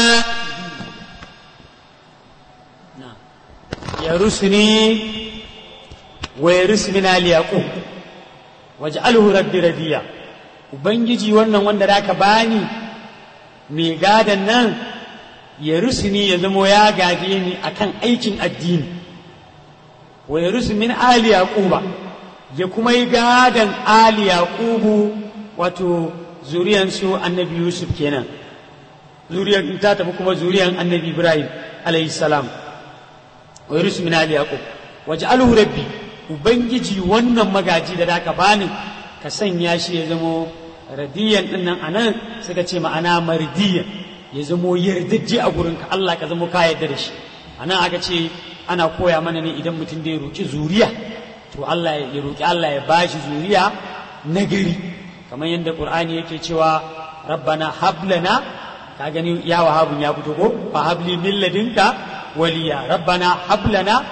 يرثني ويرث من آل يعقوب واجعله ربي رضيا ubangiji wannan wanda da ka bani mai gadan nan ya rusuni ya zamo ya gaje ni akan aikin addini wa ya rusu min ali yaquba ya kuma yi gadan ali yaqubu wato zuriyan su annabi yusuf kenan zuriyan ta tafi kuma zuriyan annabi ibrahim alayhi salam wa ya rusu min ali yaqub waj'alhu rabbi ubangiji wannan magaji da daka bani ka sanya shi ya zamo radiyan din nan anan suka ce ma'ana mardiyan ya zamo yardajje a gurinka Allah ka zamo ka yarda da shi anan aka ce ana koya mana ne idan mutum da ya roki zuriya to Allah ya roki Allah ya bashi zuriya nagari kamar yadda Qur'ani yake cewa rabbana hablana ka gani ya wahabun ya fito ko fa habli min ladinka waliya rabbana hablana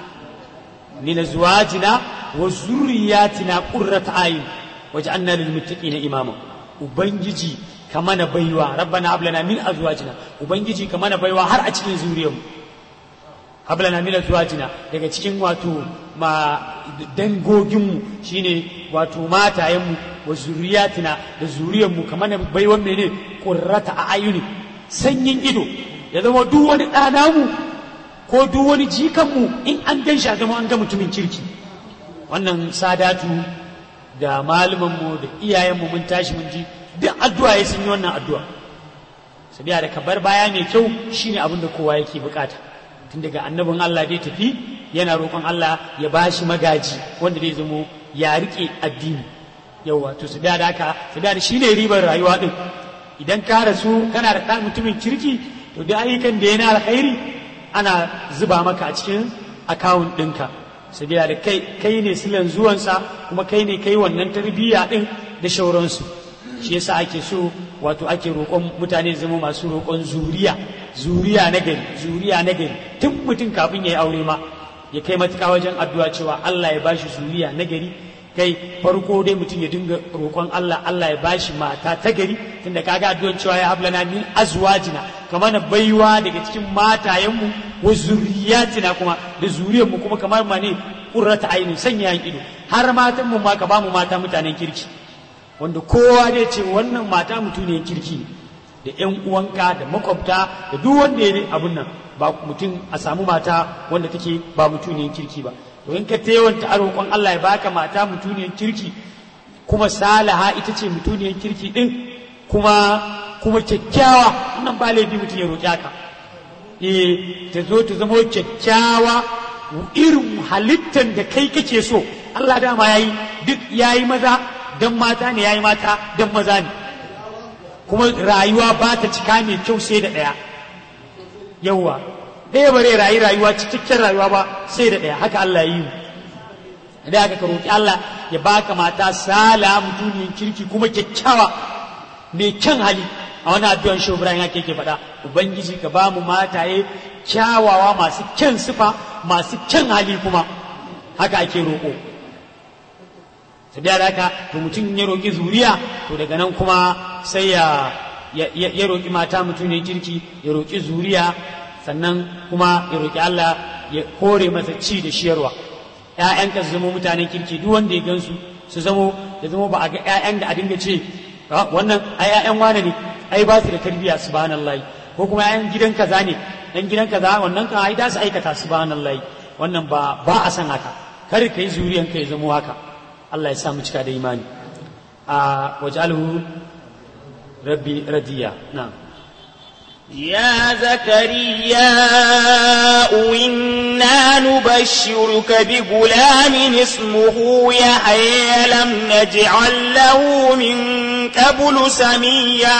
min azwajina wa zurriyatina qurrata ayun waj'alna lil muttaqina imama ubangiji ka mana baiwa rabbana hablana min azwajina ubangiji ka mana baiwa har a cikin zuriyarmu hablana min azwajina daga cikin wato ma dangoginmu shine wato matayenmu wa zuriyatina da zuriyarmu ka mana baiwan mene qurrata a ayuni sanyin ido ya zama duk wani ɗanamu ko duk wani jikanmu in an gan shi a zama an ga mutumin kirki wannan sadatu da malumanmu da iyayenmu mun tashi mun ji duk addu'a ya sun yi wannan addu'a sabiya da kabar baya mai kyau shine abin da kowa yake bukata tun daga annabin Allah dai tafi yana roƙon Allah ya bashi magaji wanda zai zamo ya rike addini yawa to sabiya da haka sabiya da shine ribar rayuwa din idan ka rasu kana da ɗan mutumin kirki to da ayyukan da yana alkhairi ana zuba maka a cikin akawun ɗinka sabiya da kai kai ne silan zuwansa kuma kai ne kai wannan tarbiyya ɗin da shauransu shi yasa ake so wato ake roƙon mutane zama masu roƙon zuriya zuriya na gari zuriya na gari tun mutum kafin ya yi aure ma ya kai matuƙa wajen addu'a cewa Allah ya bashi zuriya na gari kai farko dai mutum ya dinga roƙon Allah Allah ya bashi mata ta gari tunda kaga addu'ar cewa ya hablana min azwajina kamar na baiwa daga cikin matayenmu wa zuriyatina kuma da zuriyarmu kuma kamar ma ne qurrata ainin sanya ido har matan mu ma ka ba mu mata mutanen kirki wanda kowa zai ce wannan mata mutuniyar kirki da ƴan uwanka da makwabta da duk wanda ya abun nan ba mutum a samu mata wanda take ba mutuniyar kirki ba to in ka tewanta a roƙon Allah ya baka mata mutuniyar kirki kuma salaha ita ce mutuniyar kirki din kuma kuma kyakkyawa wannan ba laifi mutum ya roƙi haka eh ta zo ta zama kyakkyawa irin halittar da kai kake so Allah dama yayi duk yayi maza dan mata ne yayi mata dan maza ne kuma rayuwa ba ta cika mai kyau sai da ɗaya yawwa ɗaya bare rayu rayuwa cikakken rayuwa ba sai da ɗaya haka Allah ya yi da aka ka roƙi Allah ya baka mata sala mutumin kirki kuma kyakkyawa mai kyan hali a wani addu'an shi Ibrahim haka yake faɗa ubangiji ka ba mu mataye kyawawa masu kyan sifa masu kyan hali kuma haka ake roƙo sabiya da haka to mutum ya roƙi zuriya to daga nan kuma sai ya ya roƙi mata mutum ne kirki ya roƙi zuriya sannan kuma ya roƙi Allah ya kore masa ci da shiyarwa ƴaƴanka su zama mutanen kirki duk wanda ya gansu su zamo ya zama ba a ga ƴaƴan da a dinga ce wannan ai ƴaƴan wane ne ai ba su da tarbiyya subhanallahi ko kuma ƴaƴan gidan kaza ne ɗan gidan kaza wannan kan ai da su aikata subhanallahi wannan ba ba a san haka kar ka yi zuriyanka ya zamo haka Allah ya sa mu cika da imani a wajalhu rabbi radiya na'am يا زكريا إنا نبشرك بغلام اسمه يحيى لم نجعل له من قبل سميا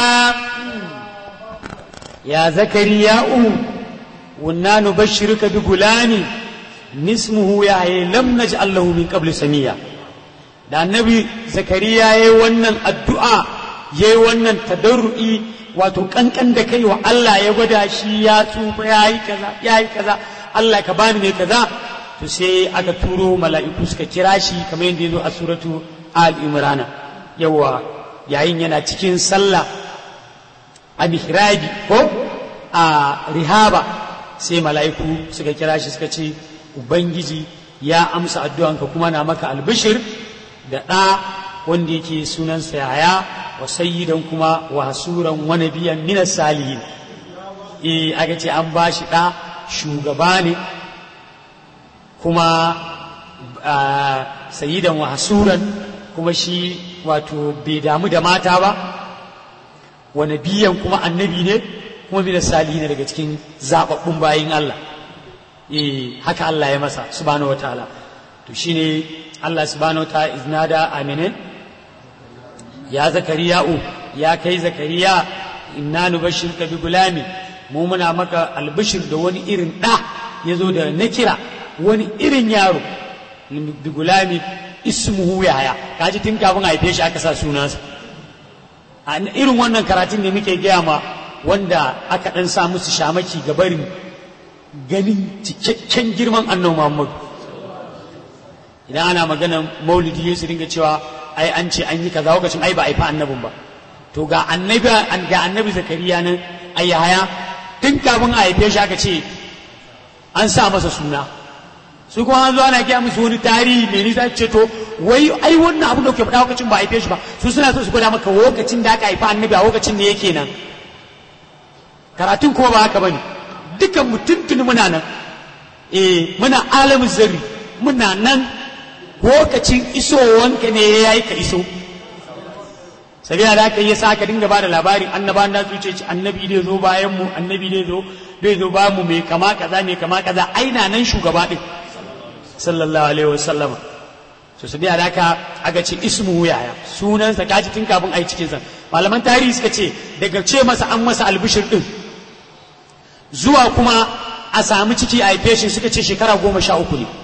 يا زكريا وإنا نبشرك بغلام اسمه يحيى لم نجعل له من قبل سميا da annabi zakariya ya yi wannan addu'a ya yi wannan tadarru'i wato kankan da kai wa Allah ya gwada shi ya tsufa ya yi kaza ya yi kaza Allah ka bani ne kaza to sai aka turo mala'iku suka kira shi kamar yadda ya zo a suratu al imrana yawa yayin yana cikin sallah a mihrabi ko a rihaba sai mala'iku suka kira shi suka ce ubangiji ya amsa addu'anka kuma na maka albishir da ɗa wanda yake sunansa yaya wa sayyidan kuma wa hasuran wa nabiyan min salihin eh aka ce an ba shi ɗa shugaba ne kuma sayidan wahasuran kuma shi wato bai damu da mata ba wa nabiyan kuma annabi ne kuma bi da salihi ne daga cikin zababbun bayin Allah eh haka Allah ya masa subhanahu wataala to shine Allah subhanahu wataala iznada aminin ya zakariya'u ya kai zakariya inna nubashshirka bi gulami mu muna maka albishir da wani irin da yazo da nakira wani irin yaro bi gulami ismuhu yahya kaji tun kafin a haife shi aka sa sunansa a irin wannan karatun ne muke gaya ma wanda aka dan sa musu shamaki ga barin ganin cikakken girman annabi Muhammad idan ana magana maulidi su dinga cewa ai an ce an yi kaza lokacin ai ba a fa annabin ba to ga annabi ga annabi zakariya nan ai haya tun kafin a haife shi aka ce an sa masa suna su kuma an zo ana kiya musu wani tarihi mai nisa ce to wai ai wannan abu da ke faɗa lokacin ba a haife shi ba su suna so su gwada maka lokacin da aka haifa annabi a lokacin ne yake nan karatun kuma ba haka bane dukan mu tuntuni muna nan eh muna alamin zarri muna nan lokacin isowanka ne ya yi ka iso sabila da aka yi sa ka dinga ba da labarin annaba na zuce ci annabi dai zo bayan mu annabi dai zo dai zo bayan mu mai kama kaza mai kama kaza aina nan shugaba din sallallahu alaihi wasallam so sabila da aka aga ce ismu yaya sunansa kaji tun kafin ai cikin sa malaman tarihi suka ce daga ce masa an masa albishir din zuwa kuma a samu ciki a haife shi suka ce shekara goma sha uku ne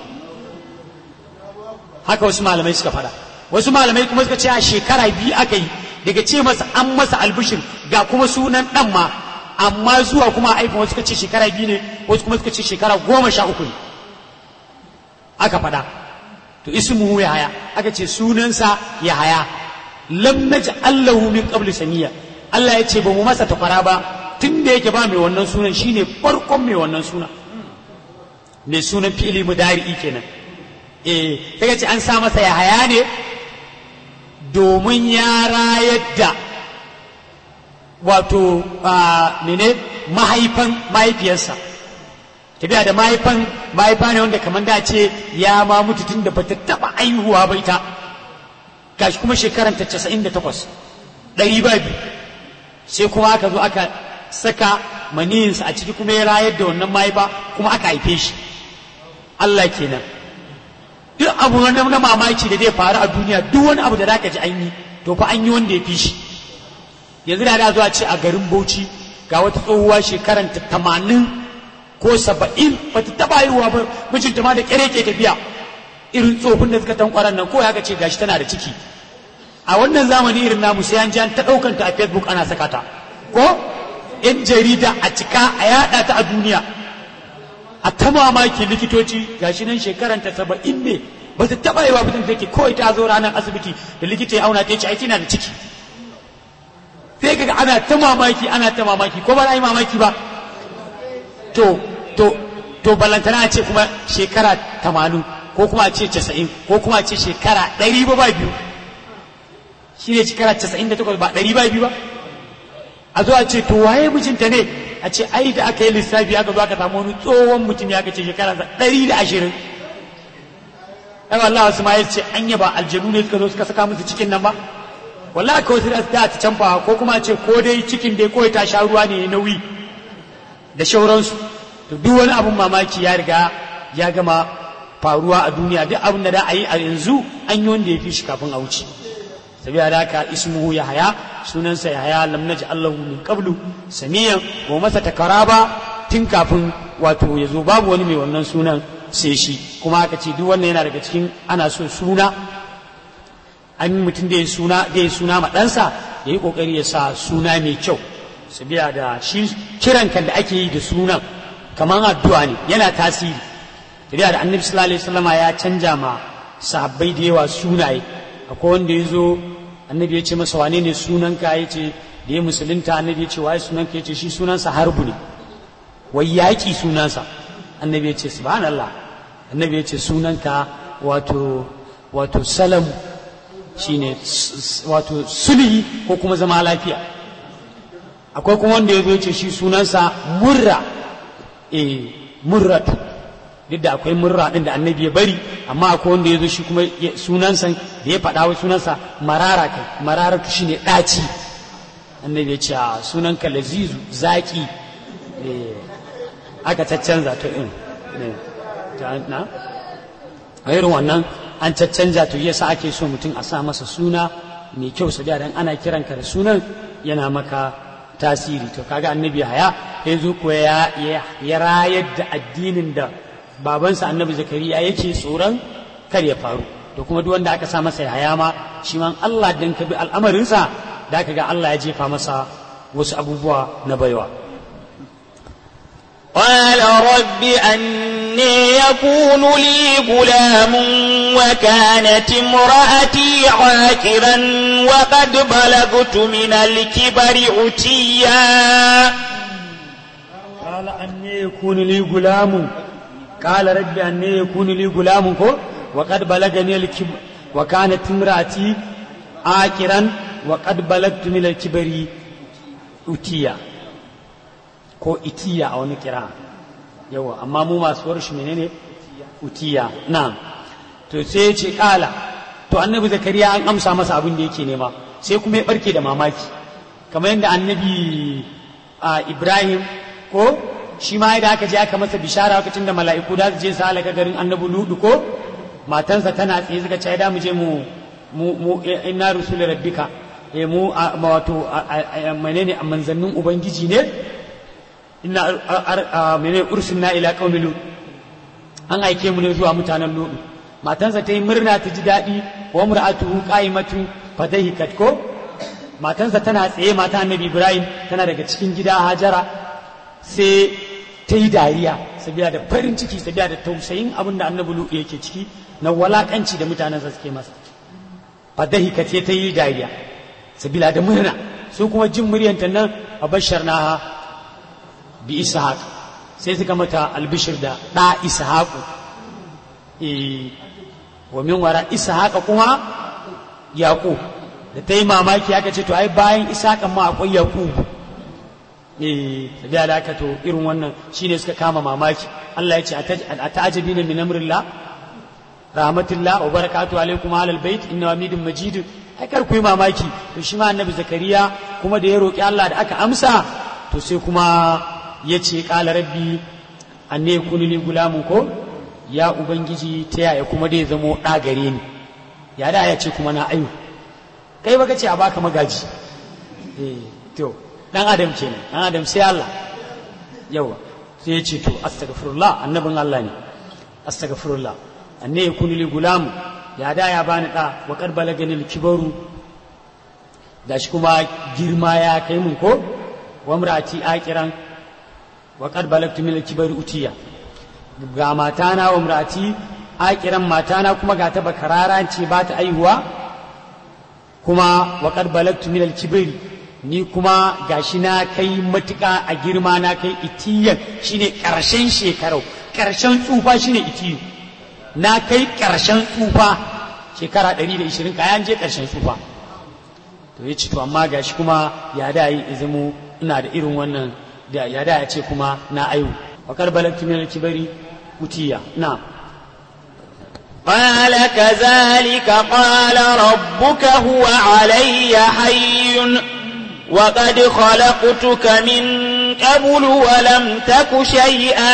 haka wasu malamai suka fada wasu malamai kuma suka ce a shekara biyu aka yi daga ce masa an masa albishir ga kuma sunan dan ma amma zuwa kuma aifin wasu suka ce shekara biyu ne wasu kuma suka ce shekara goma sha uku ne aka fada to ismuhu ya haya aka ce sunansa ya haya lam naj'alahu min qabli samiya Allah ya ce ba mu masa tafara ba tun da yake ba mai wannan sunan shine farkon mai wannan sunan mai sunan fi'ili mudari'i kenan eh kaga ce an sa masa ya haya ne domin ya rayar da wato mene mahaifan mahaifiyarsa tafiya da mahaifan mahaifa ne wanda kamar da ce ya ma mutu tun da bata taba aihuwa ba ita gashi kuma shekaran ta casa'in da takwas ɗari ba biyu sai kuma aka zo aka saka maniyinsa a ciki kuma ya rayar da wannan mahaifa kuma aka haife shi Allah kenan duk abu na mamaki da zai faru a duniya duk wani abu da zaka ji an yi to fa an yi wanda ya fi shi yanzu da da zuwa ce a garin Bauchi ga wata tsohuwa shekaran ta tamanin ko saba'in ba ta taɓa haihuwa ba mijinta ma da ƙyare ke tafiya irin tsofin da suka tankwaran nan ko ya ce gashi tana da ciki a wannan zamani irin namu sai an ji an ta ɗaukan ta a facebook ana saka ta ko yan jarida a cika a yaɗa ta a duniya a ta mamaki likitoci gashi nan shekaran ta saba'in ne ba ta taɓa yi wa mutum take kawai ta zo ranar asibiti da likita ya auna ta ce ai tana da ciki sai kaga ana ta mamaki ana ta mamaki ko ba yi mamaki ba to to to balantana a ce kuma shekara tamanin ko kuma a ce casa'in ko kuma a ce shekara ɗari ba ba biyu shi ne shekara casa'in da takwas ba ɗari ba biyu ba a zo a ce to waye mijinta ne a ce ai da aka yi lissafi aka zo aka samu wani tsohon mutum ya ce shekara ɗari da ashirin ai wallahi wasu ma ya ce anya ba aljanu ne suka zo suka saka musu cikin nan ba wallahi kawai sai da ta canfa ko kuma a ce ko dai cikin dai kawai ta sha ruwa ne nauyi da shauransu to duk wani abun mamaki ya riga ya gama faruwa a duniya duk abin da da a yi a yanzu an yi wanda ya fi shi kafin a wuce sabiya da haka ismuhu ya haya sunansa ya haya lam naji allahu min qablu samiyan wa masa takara ba tun kafin wato ya zo babu wani mai wannan sunan sai shi kuma aka ce duk wannan yana daga cikin ana so suna an mutum da ya suna da ya suna ma ɗansa ya yi ƙoƙari ya sa suna mai kyau sabiya da shi kiran kan da ake yi da sunan kamar addu'a ne yana tasiri tafiya da annabi sallallahu alaihi wasallama ya canja ma sahabbai da yawa sunaye akwai wanda ya zo annabi ya ce masa wane ne sunanka ya ce da ya musulunta annabi ya ce waye sunanka ya ce shi sunansa harbu ne wai yaƙi sunansa annabi ya ce subhanallah annabi ya ce sunanka wato wato salam shine wato sulhi ko kuma zama lafiya akwai kuma wanda ya zo ce shi sunansa murra eh murratu duk da akwai murra din da annabi ya bari amma akwai wanda ya zo shi kuma sunansa da ya faɗa wa sunansa marara kai mararatu shine ɗaci annabi ya ce sunanka lazizu zaki aka caccanza to in na a irin wannan an caccanza to yasa ake so mutum a sa masa suna mai kyau su dan ana kiranka da sunan yana maka tasiri to kaga annabi haya ya zo kuwa ya rayar da addinin da babansa annabi zakariya yake tsoron kar ya faru to kuma duk wanda aka sa masa haya ma shi man Allah dan ka bi al'amarinsa da ka ga Allah ya jefa masa wasu abubuwa na baiwa قال رب أني يكون لي غلام وكانت امرأتي عاكرا وقد بلغت من الكبر عتيا قال أني يكون لي غلام قال رب أني يكون لي غلام وقد بلغني الكبر وكانت امرأتي عاكرا وقد بلغت من الكبر عتيا ko itiya a wani kira yawa amma mu masu warshi menene utiya na to sai ya ce kala to annabi zakariya an amsa masa abin da yake nema sai kuma ya barke da mamaki kamar yadda annabi ibrahim ko shi ma yadda aka je aka masa bishara lokacin da mala'iku da su je su halaka garin annabi ludu ko matansa tana tsaye suka ce da mu je mu mu mu inna rusul rabbika eh mu wato menene a manzannin ubangiji ne inna mene ursilna ila qaumi lut an aike mu ne zuwa mutanen lut matansa ta yi murna ta ji daɗi wa mur'atuhu qa'imatu fadahikat ko matansa tana tsaye mata annabi ibrahim tana daga cikin gida hajara sai ta yi dariya sabiya da farin ciki sabiya da tausayin abin da annabi lut yake ciki na walakanci da mutanensa suke masa fadahikat sai ta yi dariya sabila da murna su kuma jin muryanta nan a bashar naha bi ishaq sai suka mata albishir da ɗa ishaqu wa min wara ishaqa kuma yaqub da ta yi mamaki aka ce to ai bayan ishaqan ma akwai yaqub eh da da aka to irin wannan shine suka kama mamaki Allah ya ce a ta'ajabina min amrillah rahmatullah wa barakatuhu alaikum ahlal bait inna hamidun majid ai kar ku yi mamaki to shi ma annabi zakariya kuma da ya roki Allah da aka amsa to sai kuma ya ce ƙala rabbi an ne kuni ni gulamun ko ya ubangiji ta yaya kuma dai zamo ɗa gare ni ya da ya ce kuma na ayu kai baka ce a baka magaji eh to dan adam kenan dan adam sai Allah yawa sai ya ce to astaghfirullah annabin Allah ne astaghfirullah an ne kuni li gulamu ya da ya bani ɗa wa qad balagani kibaru gashi kuma girma ya kai mun ko wa murati akiran wa qad balagtu min al-kibari utiya ga matana wa murati akiran matana kuma ga ta bakarara ce ba ta aihuwa kuma wa qad balagtu min al-kibari ni kuma gashi na kai matuka a girma na kai itiyan shine karshen shekarau karshen tsufa shine itiyu na kai karshen tsufa shekara 120 kayan je karshen tsufa to ya ce to amma gashi kuma ya da yi izimu ina da irin wannan da ya da ya ce kuma na ayu wa karbalatu min al-kibari utiya na قال كذلك قال ربك هو علي حي وقد خلقتك من قبل ولم تك شيئا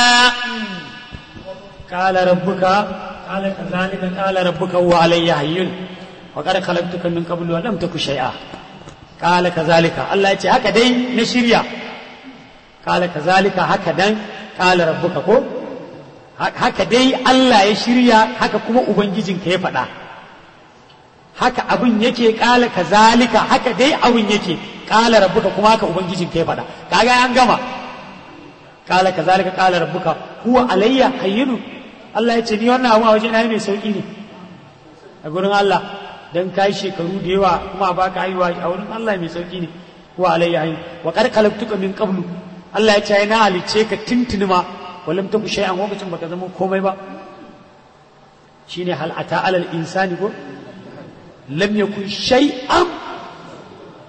قال ربك قال كذلك قال ربك هو علي حي وقد خلقتك من قبل ولم تك شيئا قال كذلك الله يتي هكا دي نشريا قال كذلك هكا دان قال ربك ko haka dai Allah ya shirya haka kuma ubangijinka ya faɗa haka abin yake kala kazalika haka dai abin yake kala rabbuka kuma haka ubangijinka ya faɗa kaga an gama kala kazalika kala rabbuka huwa alayya hayyinu Allah ya ce ni wannan abu a waje na mai sauki ne a gurin Allah dan kai shekaru da yawa kuma baka haihuwa a wurin Allah mai sauki ne huwa alayya hayyin wa qad khalaqtuka min qablu Allah ya ce na halice ka tuntuni ma walam taku shay'an lokacin baka zama komai ba shine hal ata alal insani ko lam yakun shay'an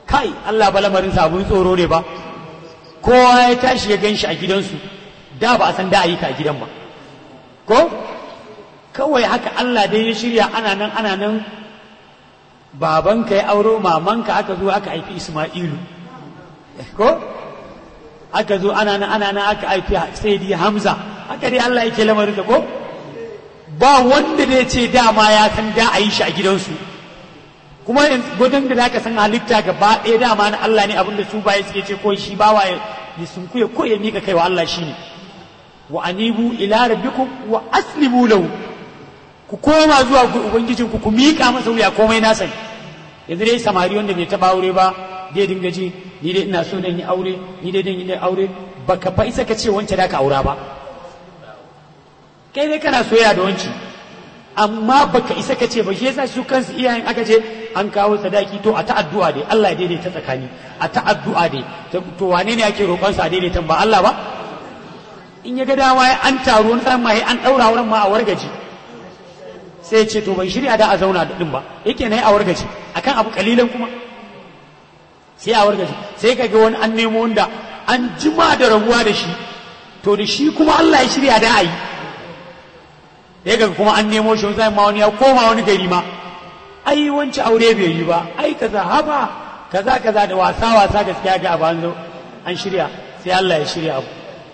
kai Allah ba lamarin sabon tsoro ne ba kowa ya tashi ya gan shi a gidansu da ba a san da ayyuka a gidan ba ko kawai haka Allah dai ya shirya ana nan ana nan babanka ya auro mamanka aka zo aka haifi Isma'ilu ko aka zo ana nan ana nan aka haifi Sayyidi Hamza haka dai Allah yake lamarin da ko ba wanda da ya ce dama ya san da a yi shi a gidansu kuma gudun da zaka san halitta gaba ɗaya dama na Allah ne abinda su baya suke ce ko shi bawa ya sunkuya ko ya mika kai wa Allah shine wa anibu ila rabbikum wa aslimu lahu ku koma zuwa ga ubangijin ku ku mika masa wuya komai na sani yanzu dai samari wanda bai taba aure ba dai dinga ji ni dai ina so dan yi aure ni dai dan yi aure baka fa isa ka ce wance da ka aura ba kai dai kana soyayya da wanci amma baka isa ka ce ba shi yasa su kansu iyayen aka ce an kawo sadaki to a ta'addu'a dai Allah ya daidaita tsakani a ta'addu'a dai to wane ne ake roƙon sa daidaitan ba Allah ba in ya ga dama ya an taro wani san mai an daura wurin ma a wargaji sai ce to bai shirya da a zauna da din ba yake nayi a wargaji akan abu kalilan kuma sai a wargaji sai ka ga wani an nemo wanda an jima da rabuwa da shi to da shi kuma Allah ya shirya da a yi ya ga kuma an nemo shi zai ma wani ya koma wani gari ma ai wancan aure bai yi ba ai kaza haba kaza kaza da wasa wasa gaskiya ga abu zo an shirya sai Allah ya shirya abu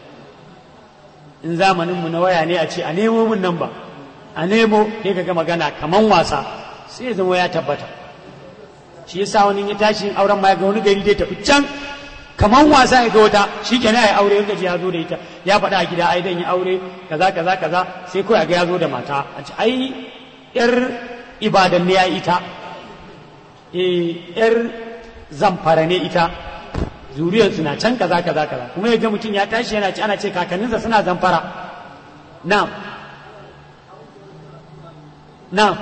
in zamanin mu na waya ne a ce a nemo mun nan ba a nemo sai ga magana kaman wasa sai zama ya tabbata shi yasa wani ya tashi auren ma ga wani gari dai tafi can kaman wasa ya ga wata shi kenan ya aure yanka ya zo da ita ya faɗa a gida ai dan ya aure kaza kaza kaza sai kawai ga ya zo da mata a ce ai yar ibadan ne ya ita eh yar zamfara ne ita zuriyar suna can kaza kaza kaza kuma ya ga mutum ya tashi yana ci ana ce kakanninsa suna zamfara na'am na'am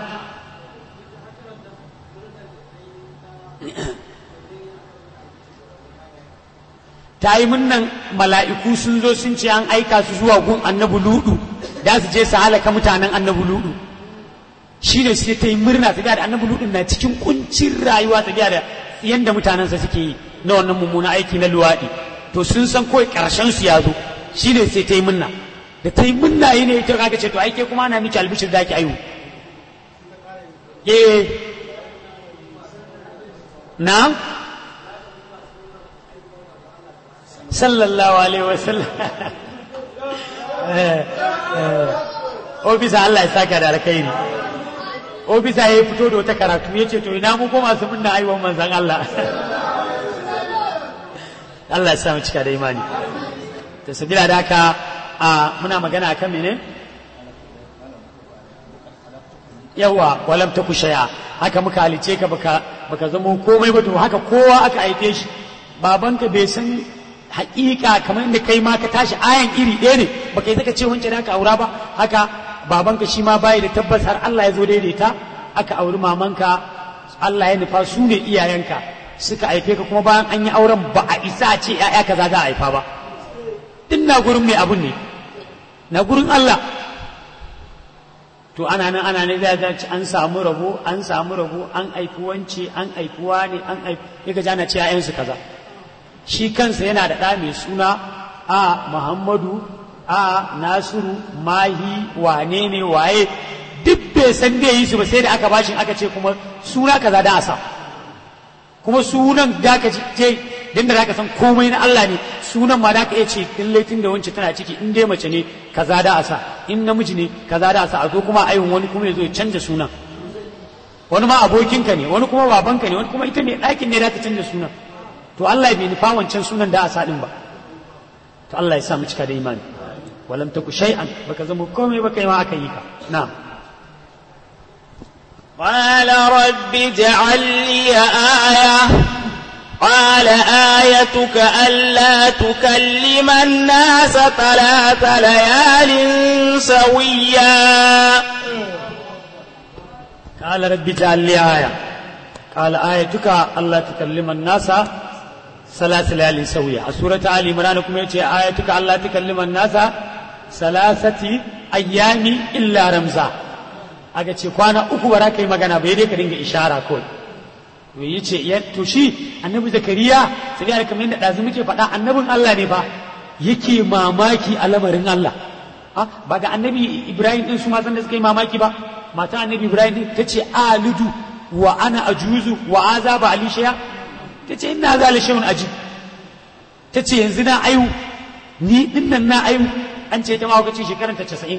ta yi munnan mala'iku sun zo sun ce an aika su zuwa gun annabi ludu da su je su halaka mutanen annabi ludu shi ne sai ta yi murna ta da annabi ludu na cikin kuncin rayuwa ta da yadda mutanensa suke yi na wannan mummuna aiki na luwaɗi to sun san kawai ƙarshen su ya zo shi ne sai ta yi munna da ta yi munna yi ne ita kaga ce to aike kuma ana miki albishir da ki aihu eh na sallallahu alaihi wasallam ofisa Allah ya saka da alkhairi ofisa ya fito da wata karatu ya ce to ina mu ko masu munna aiwon manzan Allah Allah ya sa mu cika da imani to sabila da haka a muna magana akan mene yawa walam ta kushaya haka muka halice ka baka baka zama komai ba to haka kowa aka haife shi babanka bai san haƙiƙa kamar inda kai ma ka tashi ayan iri ɗaya ne baka yi zaka ce wancan da aka aura ba haka babanka shi ma bayi da tabbas har Allah ya zo daidaita aka auri mamanka Allah ya nufa su ne iyayenka suka haife ka kuma bayan an yi auren ba a isa a ce ‘ya'ya kaza za a haifa ba din na gurin mai abun ne na gurin Allah to ana nan ana nan zai ci an samu rabo an samu rabo an haifi wance an haifi wane an haifi ya ga ana ce ‘ya'yansu kaza shi kansa yana da ɗa mai suna a Muhammadu a Nasiru Mahi wane ne waye duk bai san da yi su ba sai da aka bashin aka ce kuma suna kaza da asa kuma sunan da ka ce din da zaka san komai na Allah ne sunan ma da ka iya ce in laifin da wance tana ciki in dai mace ne kaza da asa in namiji ne kaza da asa a zo kuma ayin wani kuma ya zo ya canja sunan wani ma abokinka ne wani kuma babanka ne wani kuma ita mai ɗakin ne da ta canja sunan to Allah bai nufa wancan sunan da asa din ba to Allah ya sa mu cika da imani walam taku shay'an baka zama komai baka yi ma aka yi ka na'am قال رب اجعل لي آية قال آيتك ألا تكلم الناس ثلاث ليال سويا قال رب اجعل لي آية قال آيتك ألا تكلم الناس ثلاث ليال سويا سورة آل عمران كم آيتك ألا تكلم الناس ثلاثة أيام إلا رمزا aka ce kwana uku ba za ka yi magana bai dai ka dinga ishara kawai to yi ce ya to shi annabi zakariya sai ya kamar yadda ɗazu muke faɗa annabin Allah ne fa yake mamaki a lamarin Allah ba ga annabi Ibrahim din su ma san da suka yi mamaki ba mata annabi Ibrahim din tace alidu wa ana ajuzu wa azaba ali shaya tace ina zali shay'un aji tace yanzu na ayu ni din nan na ayu an ce ta ma kace shekaran ta 90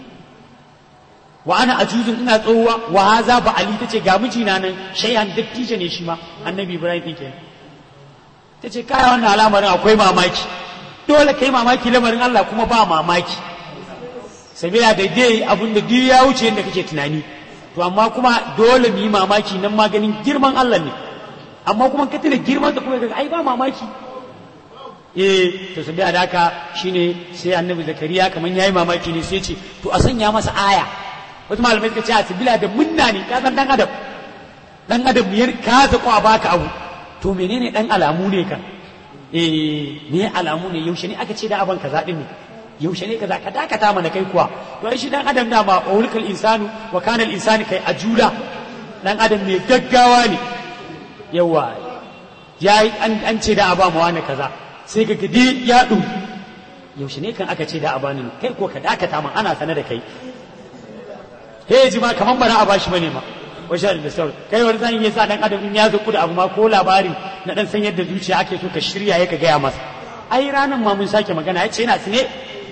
wa ana ajuzun ina tsohuwa wa haza ba ali tace ga mijina nan shay'an dattijo ne shi ma annabi Ibrahim din kenan tace kaya wannan al'amarin akwai mamaki dole kai mamaki lamarin Allah kuma ba mamaki sabila da dai abin da duk ya wuce yadda kake tunani to amma kuma dole mu yi mamaki nan maganin girman Allah ne amma kuma ka tuna girman da kuma ai ba mamaki eh to sabila da haka shine sai annabi zakariya kaman yayi mamaki ne sai ce to a sanya masa aya wasu malamai suka ce a sabila da munna ne ka san dan adam dan adam ya ka zaƙo a baka abu to menene dan alamu ne kan eh ne alamu ne yaushe ne aka ce da aban kaza din ne yaushe ne kaza ka dakata mana kai kuwa to ai shi dan adam da ma ulkal insanu wa kana al insani kai ajula dan adam ne gaggawa ne yawa yayi an an ce da aba mu wani kaza sai ka gidi ya du yaushe ne kan aka ce da abani kai ko ka dakata man ana sane da kai he ji ma kaman bara a bashi bane ma washe da sauri kai wani zan yi sa dan adam in ya zo da abu ma ko labari na dan san yadda zuciya ake so ka shirya ya ka gaya masa ai ranan ma mun sake magana ya ce yana tsine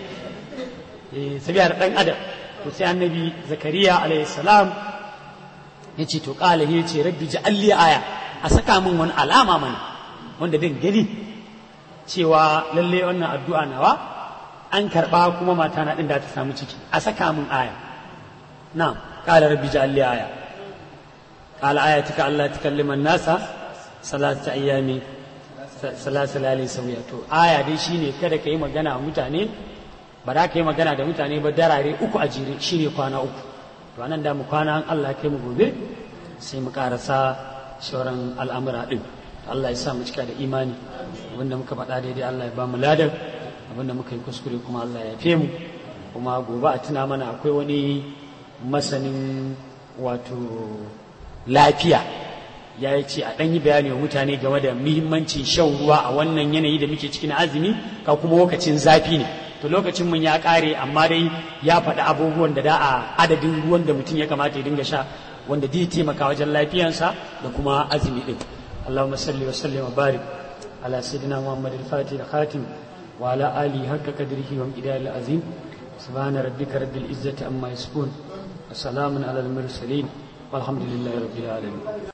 eh sabiya da dan adam to sai annabi zakariya alayhi salam ya ce to kala ya ce rabbi ja'alli aya a saka min wani alama mana wanda din gani cewa lalle wannan addu'a nawa an karba kuma mata na din da ta samu ciki a saka min aya na'am qala rabbi ja'alli aya قال آياتك ألا تكلم الناس ثلاثة أيام ثلاثة ليالي سوية to aya dai shine kada ka yi magana a mutane ba za ka yi magana da mutane ba darare uku a jere shine kwana uku to anan da mu kwana an Allah kai mu gobe sai mu karasa sauran al'amura din Allah ya sa mu cika da imani abinda muka faɗa daidai Allah ya ba mu ladan abinda muka yi kuskure kuma Allah ya yafe mu kuma gobe a tuna mana akwai wani masanin wato lafiya ya yi ce a ɗan yi bayani wa mutane game da muhimmancin shan ruwa a wannan yanayi da muke cikin azumi ka kuma lokacin zafi ne to lokacin mun ya ƙare amma dai ya faɗi abubuwan da da a adadin ruwan da mutum ya kamata ya dinga sha wanda zai taimaka wajen lafiyansa da kuma azumi ɗin اللهم صل وسلم وبارك على سيدنا محمد الفاتح الخاتم وعلى آله حق قدره ومقداره العظيم سبحان ربك رب العزة عما يصفون وسلام على المرسلين والحمد لله رب العالمين